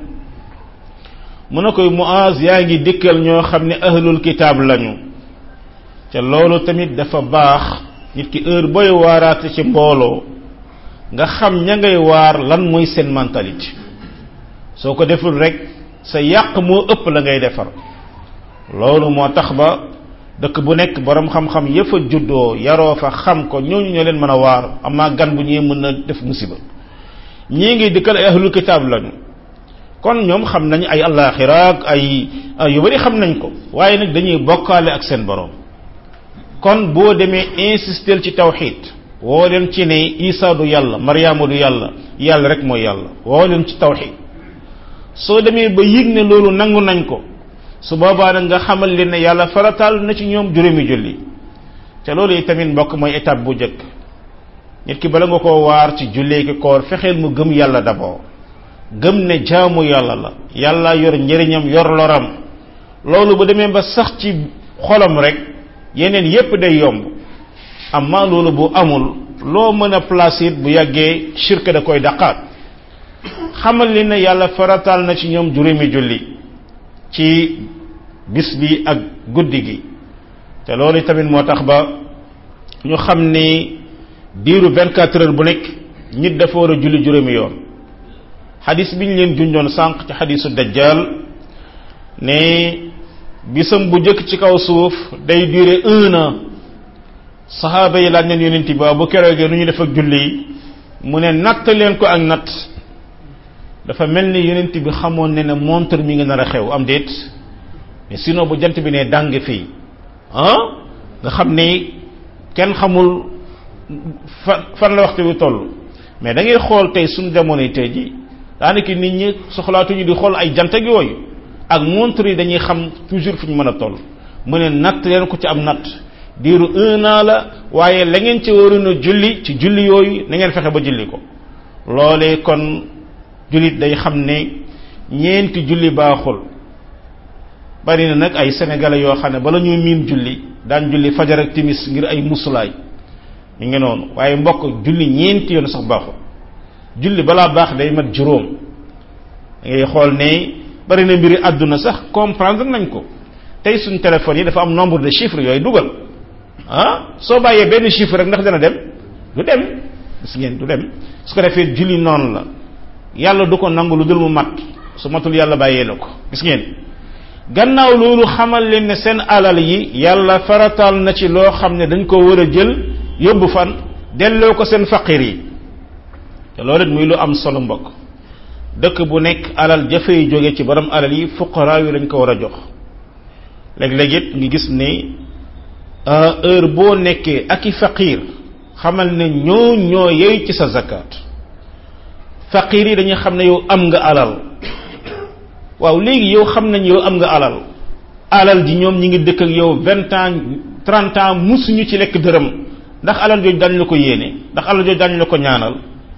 [SPEAKER 1] mu ne koy Muaz yaa ngi dikkal ñoo xam ne ahlul kitaab lañu te loolu tamit dafa baax nit ki heure booy waaraate ci mbooloo nga xam ña ngay waar lan mooy seen mentalité soo ko deful rek sa yàq moo ëpp la ngay defar loolu moo tax ba dëkk bu nekk borom xam-xam yëfa juddoo yaroo fa xam ko ñooñu ñoo leen mën a waar amaa gan bu ñëwee mën na def musiba ñii ngi dikkal ay ahlul kitaab lañu kon ñoom xam nañ ay allaaxira ak ay yu bari xam nañ ko waaye nag dañuy bokkaale ak seen borom kon boo demee insister ci tawxid woo leen ci ne isa du yàlla mariama du yàlla yàlla rek mooy yàlla woo leen ci tawxid soo demee ba yëg ne loolu nangu nañ ko su boobaa nag nga xamal leen ne yàlla farataal na ci ñoom juróomi julli te loolu yi tamit mbokk mooy étape bu njëkk nit ki bala nga koo waar ci jullee ki koor fexeel mu gëm yàlla d'abord gëm ne jaamu yàlla la yàlla yor njëriñam yor loram loolu bu demee ba sax ci xolam rek yeneen yépp day yomb amma loolu bu amul loo mën a placer bu yàggee shirk da koy daqaat xamal li ne yàlla farataal na ci ñoom juróomi julli ci bis bi ak guddi gi te loolu tamit moo tax ba ñu xam ni diiru 24 heures bu nekk nit dafa war a julli juróomi yoon xadis bi ñu leen junjoon sànq ci xadisu dajjal ne bisam bu njëkk ci kaw suuf day durer un an saxaaba yi laaj nañ yonent bi bu keroogee nu ñu def ak julli yi mu ne natt leen ko ak natt dafa mel ni yonent bi xamoon ne ne montre mi ngi nar a xew am déet mais sinon bu jant bi ne dàng fii ah nga xam ni kenn xamul fan fan la waxtu wi toll mais da ngay xool tey suñu jamonoy tey ji daanaka nit ñi soxlaatuñu di xool ay jant ak yooyu ak montre yi dañuy xam toujours fu ñu mën a toll mu ne natt leen ko ci am natt diiru un an la waaye la ngeen ci waroon a julli ci julli yooyu na ngeen fexe ba julli ko loolee kon jullit day xam ne ñeenti julli baaxul bari na nag ay sénégalais yoo xam ne bala ñuy miin julli daan julli fajar ak timis ngir ay musulaay ñu ngi noonu waaye mbokk julli ñeenti yoon sax baaxul julli balaa baax day mat juróom da ngay xool ne bari na mbiri àdduna sax comprendre nañ ko tey suñ téléphone yi dafa am nombre de chiffres yooyu dugal ah soo bàyyee benn chiffre rek ndax dana dem du dem gis ngeen du dem su ko defee julli noonu la yàlla du ko nangu lu dul mu mat su matul yàlla bàyyee la ko gis ngeen gannaaw loolu xamal leen ne seen alal yi yàlla farataal na ci loo xam ne dañ ko war a jël yóbbu fan delloo ko seen faqir yi te loolu it muy lu am solo mbokk dëkk bu nekk alal jafey jóge ci borom alal yi fuqaraa yi lañ ko war a jox léeg-léeg it ngi gis ne heure boo nekkee ak i faqir xamal ne ñoo ñoo yey ci sa zakat faqir yi dañuy xam ne yow am nga alal waaw léegi yow xam nañ yow am nga alal alal ji ñoom ñi ngi dëkk ak yow vingt ans trente ans musuñu ci lekk dërëm ndax alal jooju dañ la ko yéene ndax alal jooju dañ la ko ñaanal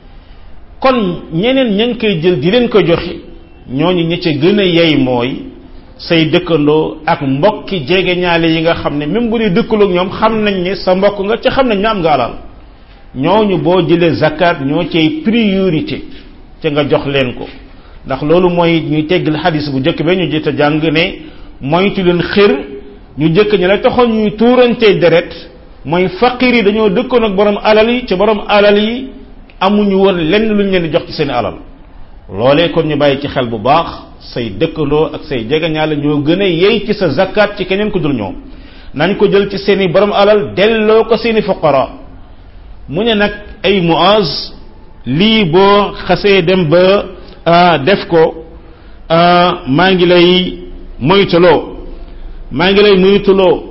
[SPEAKER 1] kon ñeneen ña ngi koy jël di leen ko joxe ñooñu ñi ca gën a yey mooy say dëkkandoo ak mbokki jege ñaale yi nga xam ne même bu dee dëkkaloog ñoom xam nañ ne sa mbokk nga ca xam nañ ne am nga alal ñooñu boo jëlee zakat ñoo cay priorité ca nga jox leen ko ndax loolu mooy ñuy teggal xadis bu njëkk ba ñu jëta jàng ne moytu leen xër ñu jëkk ñi la taxoon ñuy tuurantee deret mooy faqir yi dañoo dëkkoon ak borom alal yi ca borom alal yi amuñu woon lenn lu ñu leen di jox ci seen alal loolee kon ñu bàyyi ci xel bu baax say dëkkandoo ak say jegeñaale ñoo gën a yey ci sa zakat ci keneen ku dul ñoom nañ ko jël ci seeni borom alal delloo ko seeni fuqara mu ne nag ay muaz lii boo xasee dem ba def ko maa ngi lay moytuloo maa ngi lay moytuloo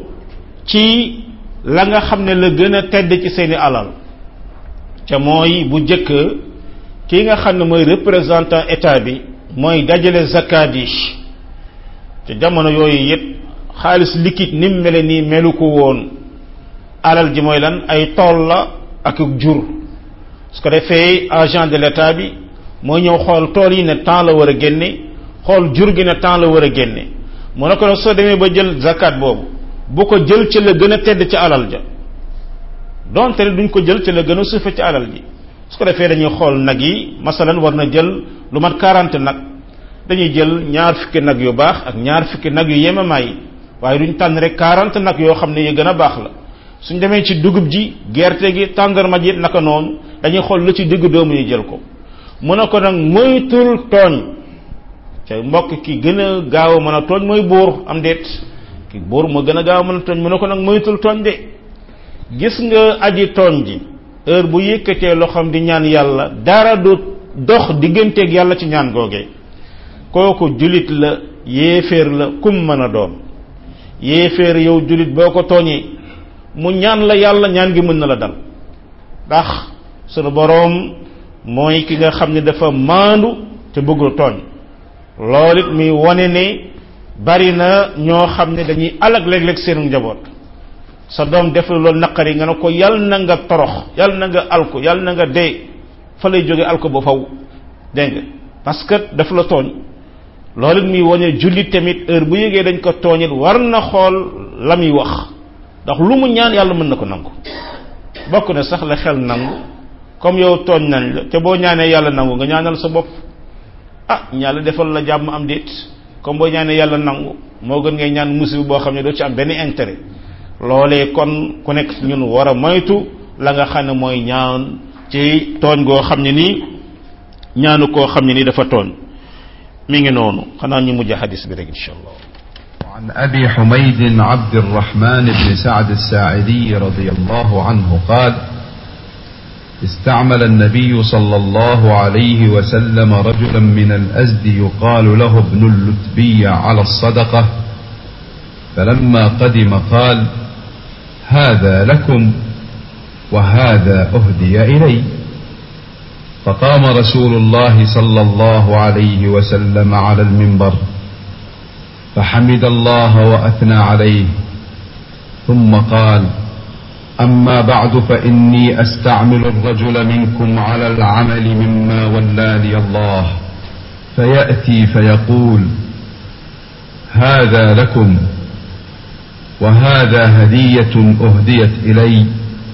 [SPEAKER 1] ci la nga xam ne la gën a tedd ci seeni alal ca mooy bu jëkk kii nga xam ne mooy représentant état bi mooy dajale zakat yi te jamono yooyu yëpp xaalis liquide ni mu mele nii melu ko woon alal ji mooy lan ay tool la ak jur su ko defee agent de l'état bi mooy ñëw xool tool yi ne temps la war a génne xool jur gi ne temps la war a génne mu ne ko nag soo demee ba jël zakat boobu bu ko jël ci la gën a tedd ci alal ja donte ne duñ ko jël ci la gën a suufe ci alal ji su ko defee dañuy xool nag yi masalan war na jël lu mat 40 nag dañuy jël ñaar fukki nag yu baax ak ñaar fukki nag yu yemamaay waaye duñ tànn rek 40 nag yoo xam ne yu gën a baax la suñ demee ci dugub ji gerte gi tàndarma ji naka noonu dañuy xool lu ci digg doomu ñu jël ko mu ne ko nag moytul tooñ te mbokk ki gën a gaaw a mën a tooñ mooy buur am déet ki buur moo gën a gaaw a mën a tooñ mu ne ko nag moytul tooñ de gis nga aji tooñ ji heure bu yëkkatee loxoom di ñaan yàlla dara du dox digganteeg yàlla ci ñaan googee kooku julit la yéeféer la kum mën a doon yéeféer yow julit boo ko tooñee mu ñaan la yàlla ñaan gi mën na la dal ndax sunu boroom mooy ki nga xam ne dafa maandu te bëggul tooñ loolu it muy wone ne bari na ñoo xam ne dañuy alag léeg-léeg seen njaboot sa doom def la loolu naqari nga ne ko yal na nga torox yal na nga alko yal na nga dee fa lay jóge alko ba faw dégg nga parce que daf la tooñ loolu it muy wone jullit tamit heure bu yëgee dañ ko tooñit war na xool la muy wax ndax lu mu ñaan yàlla mën na ko nangu bokk na sax la xel nangu comme yow tooñ nañ la te boo ñaanee yàlla nangu nga ñaanal sa bopp ah yàlla defal la jàmm am déet comme boo ñaanee yàlla nangu moo gën ngay ñaan musiba boo xam ne doo ci am benn intérêt loolee kon ku nekk ñun war a moytu la nga xam ne mooy ñaan ci tooñ goo xam ne nii ñaanu koo xam ne nii dafa tooñ mi ngi noonu xanaa ñu mujj xadis bi rek insha allah
[SPEAKER 2] عن أبي حميد عبد الرحمن بن سعد الساعدي رضي الله عنه قال استعمل النبي صلى الله عليه وسلم رجلا من الأزد يقال له ابن اللتبي على الصدقة فلما قدم قال هذا لكم وهذا أهدي إلي فقام رسول الله صلى الله عليه وسلم على المنبر فحمد الله وأثنى عليه ثم قال أما بعد فإني أستعمل الرجل منكم على العمل مما ولاني الله فيأتي فيقول هذا لكم وهذا هدية أهديت إلي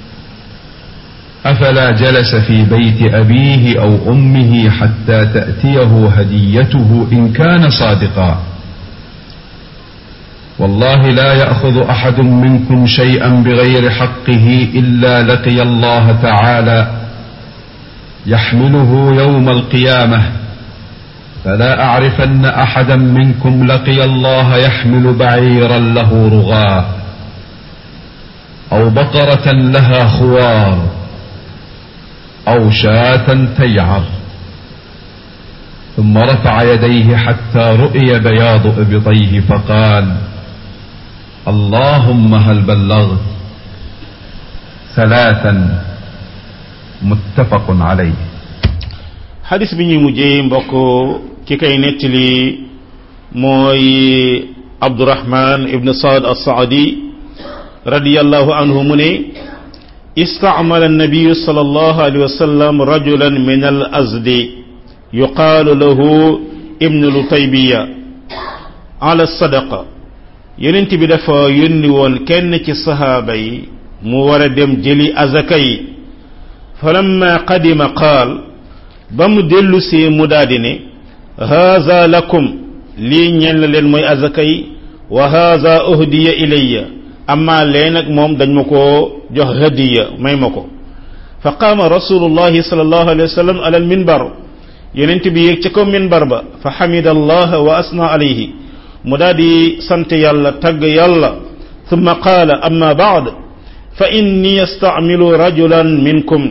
[SPEAKER 2] أفلا جلس في بيت أبيه أو أمه حتى تأتيه هديته إن كان صادقا والله لا يأخذ أحد منكم شيئا بغير حقه إلا لقي الله تعالى يحمله يوم القيامة فلا أعرفن أحدا منكم لقي الله يحمل بعيرا له رغاء أو بقرة لها خوار أو شاة تيعر ثم رفع يديه حتى رؤي بياض إبطيه فقال اللهم هل بلغت ثلاثا متفق عليه
[SPEAKER 1] xadis bi ñuy mujjee mbokk ki kay nettali mooy abdurahman ibn saad as-saadi radiyallahu anhu mu ne استعمل النبي صلى الله عليه وسلم رجلا من الأزد يقال له ابن لطيبية على الصدقة يننت بدفع ينوون كن الصحابي موردم جلي أزكي فلما قدم قال بم دلسي مدادني هذا لكم لي ñen leen moy azakay wa hadha uhdiya ilayya amma leen ak moom dañ ma koo jox hadiya may ma ko fa qaama rasulullahi sallallahu alayhi wa sallam ala alminbar yonent bi yéeg ca kaw minbar ba fa xamida allah wa asna alayhi mu daal di sant yàlla tagg yàlla thumma qaala amma baad fa inni yastamilu rajulan minkum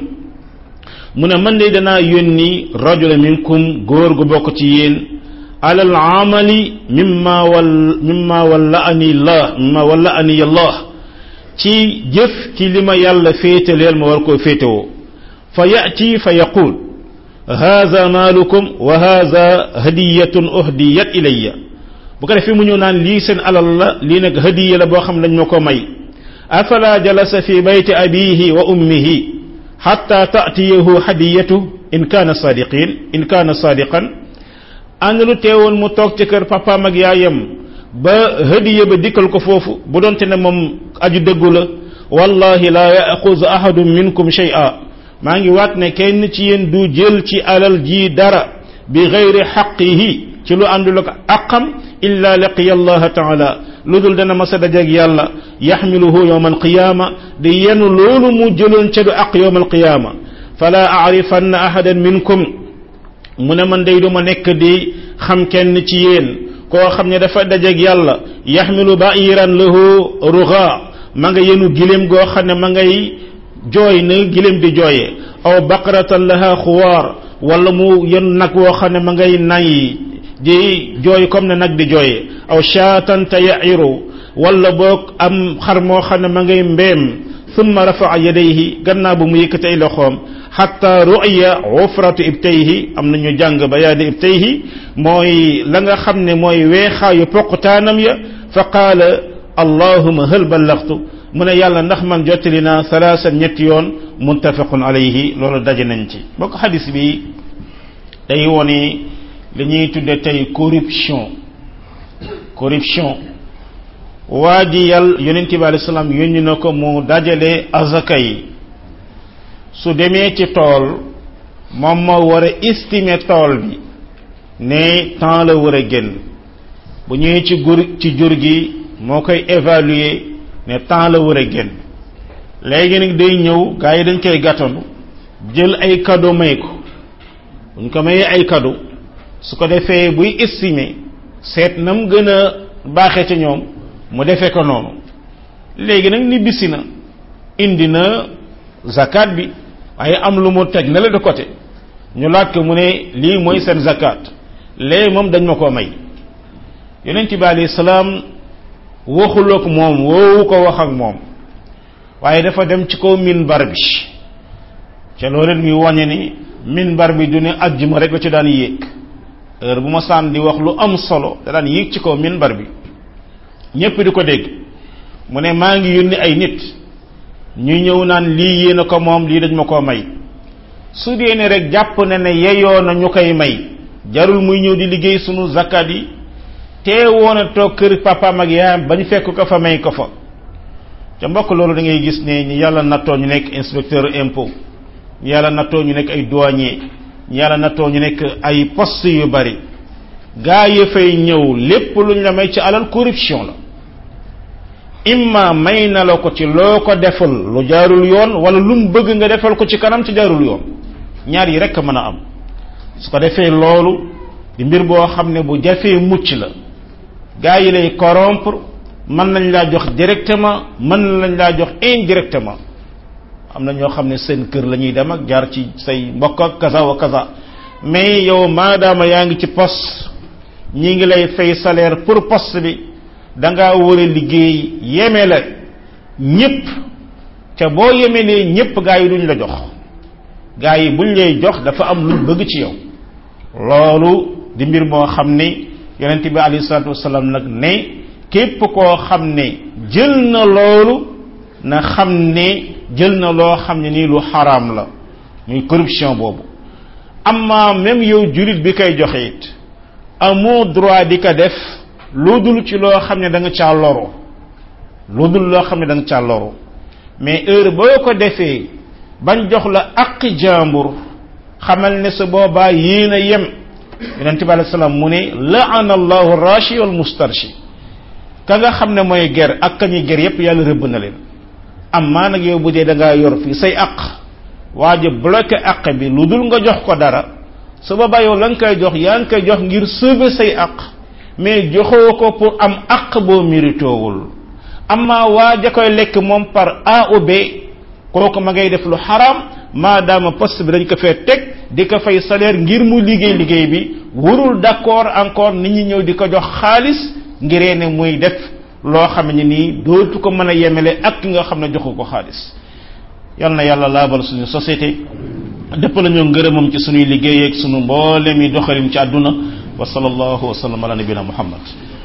[SPEAKER 1] mu ne man de danaa yónni rajula minkum góor gu bokk ci yéen على العمل مما ول مما ولاني الله مما ولاني الله ci jëf ci li ma yàlla féetaleel ma war koo féetewoo fa yati fa yaqul haza maalukum wa haza hadiyatun uhdiyat ilayya bu ko defee mu ñëw naan lii seen alal la lii nag hadiya la boo xam dañ ma ko may afala jalasa fi bayti abihi wa ummihi hatta ta'tiyahu hadiyatu in kana sadiqin in kana sadiqan ànd lu teewoon mu toog ci kër papaam ak yaayam ba hadiya ba dikkal ko foofu bu doonte ne moom aju dëggu la wallahi la yaxuzu ahadun minkum shay'a maa ngi waat ne kenn ci yéen du jël ci alal ji dara bi gayri xaqihi ci lu àndul ak aqam illa laqiya allah taala lu dul dana masa dajeeg yàlla yaxmiluhu yowma alqiyama di yenu loolu mu jëloon ca du aq yowma alqiyama fala arifanna ahadan minkum mu ne man day duma nekk di xam kenn ci yéen koo xam ne dafa dajeeg yàlla yaxmilu ba'iran lahu ruga ma nga yenu gileem goo xam ne ma ngay jooy na gileem di jooyee aw baqaratan laha xuwaar wala mu yenu nag woo xam ne ma ngay nay di jooy comme ne nag di jooyee aw shaatan taya'iru wala boog am xar moo xam ne ma ngay mbeem thumma rafa'a yadayhi gannaaw bu mu yëkkati ay loxoom xatta ru'ya ufratu ibtayhi am nañu jàng bayaadi ibtayhi mooy la nga xam ne mooy weexaayu poqtaanam ya fa qaala allahuma hal ballagtu mu ne yàlla ndax man jottali naa salaasan ñetti yoon muttafaqun alayhi loolu daje nañ ci bokk xadis bi day wone li ñuy tudde tey corruption corruption waa ji yàlla yonente bi alayhi salaam yónni na ko mu dajale azaka yi su demee ci tool moom moo war a estimer tool bi ne temps la war a génn bu ñëwee ci gur ci jur gi moo koy évaluer ne temps la war a génn léegi nag day ñëw gars yi dañ koy gàttandu jël ay cadeau may ko bu ñu ko mayee ay cadeau su ko defee buy estimer seet na mu gën a baaxee ci ñoom mu defee ko noonu léegi nag ni bisi na indi na zakat bi waaye am lu mu teg na la de côté ñu laaj ko mu ne lii mooy seen zakat léegi moom dañ ma koo may yonent bi alayhi salaam waxul ak moom woowu ko wax ak moom waaye dafa dem ci kaw minbar bi ca loolu muy wàññe ni minbar bi du ne ajjuma rek la ci daan yéeg heure bu ma saan di wax lu am solo da daan yéeg ci kaw minbar bi ñépp di ko dégg mu ne maa ngi yónni ay nit ñu ñëw naan lii yéen a ko moom lii dañ ma koo may su dee ne rek jàpp na ne yeyoo na ñu koy may jarul muy ñëw di liggéey sunu zakat yi te woon a toog kër papaam ak yaayam bañ fekk ko fa may ko fa ca mbokk loolu da ngay gis ne ñi yàlla nattoo ñu nekk inspecteur impôt ñi yàlla nattoo ñu nekk ay douanier ñi yàlla nattoo ñu nekk ay poste yu bari gaa yi fay ñëw lépp luñ la may ci alal corruption la imma may na la ko ci loo ko defal lu jaarul yoon wala lu mu bëgg nga defal ko ci kanam ci jaarul yoon ñaar yi rek mën a am su ko defee loolu di mbir boo xam ne bu jafee mucc la gaa yi lay corrompre mën nañ laa jox directement mën nañ laa jox indirectement am na ñoo xam ne seen kër la ñuy dem ak jaar ci say mbokk ak kaza wa kaza mais yow maadaama yaa ngi ci poste ñi ngi lay fay salaire pour poste bi da ngaa war a liggéey yeme la ñëpp te boo yemelee ñëpp gaa yi duñ la jox gaa yi buñ lay jox dafa am luñ bëgg ci yow loolu di mbir moo xam ne yonent bi alayhi salaatu wasalaam nag ne képp koo xam ne jël na loolu na xam ne jël na loo xam ne nii lu xaraam la muy corruption boobu amma même yow julit bi koy joxe it amoo droit di ko def lu dul ci loo xam ne da nga caa loru lu dul loo xam ne da nga caa loru mais heure boo ko defee bañ jox la aqi jàmbur xamal ne sa boobaa yéen a yem yonente bi alayhi salaam mu ne laana allahu rashi wal mustarshi ka nga xam ne mooy ger ak ka ñuy ger yépp yàlla rëbb na leen amma nag yow bu dee da ngaa yor fii say aq waaja bloqué aq bi lu dul nga jox ko dara su boobaa yow la nga koy jox yaa ngi koy jox ngir sauver say aq mais joxoo ko pour am aq boo méritoowul amma waaja koy lekk moom par A ou B kooku ma ngay def lu xaram maadaama poste bi dañ ko fee teg di ko fay salaire ngir mu liggéey liggéey bi warul d'accord encore nit ñi ñëw di ko jox xaalis ngiree ne muy def loo xam ne nii dootu ko mën a yemele ak ki nga xam ne joxu ko xaalis yal na yàlla laabal suñu société dëpp la ñoo ngërëmam ci suñuy liggéey ak suñu mboolem yi doxalin ci àdduna wa sallallahu wa sallam ala nabina muhammad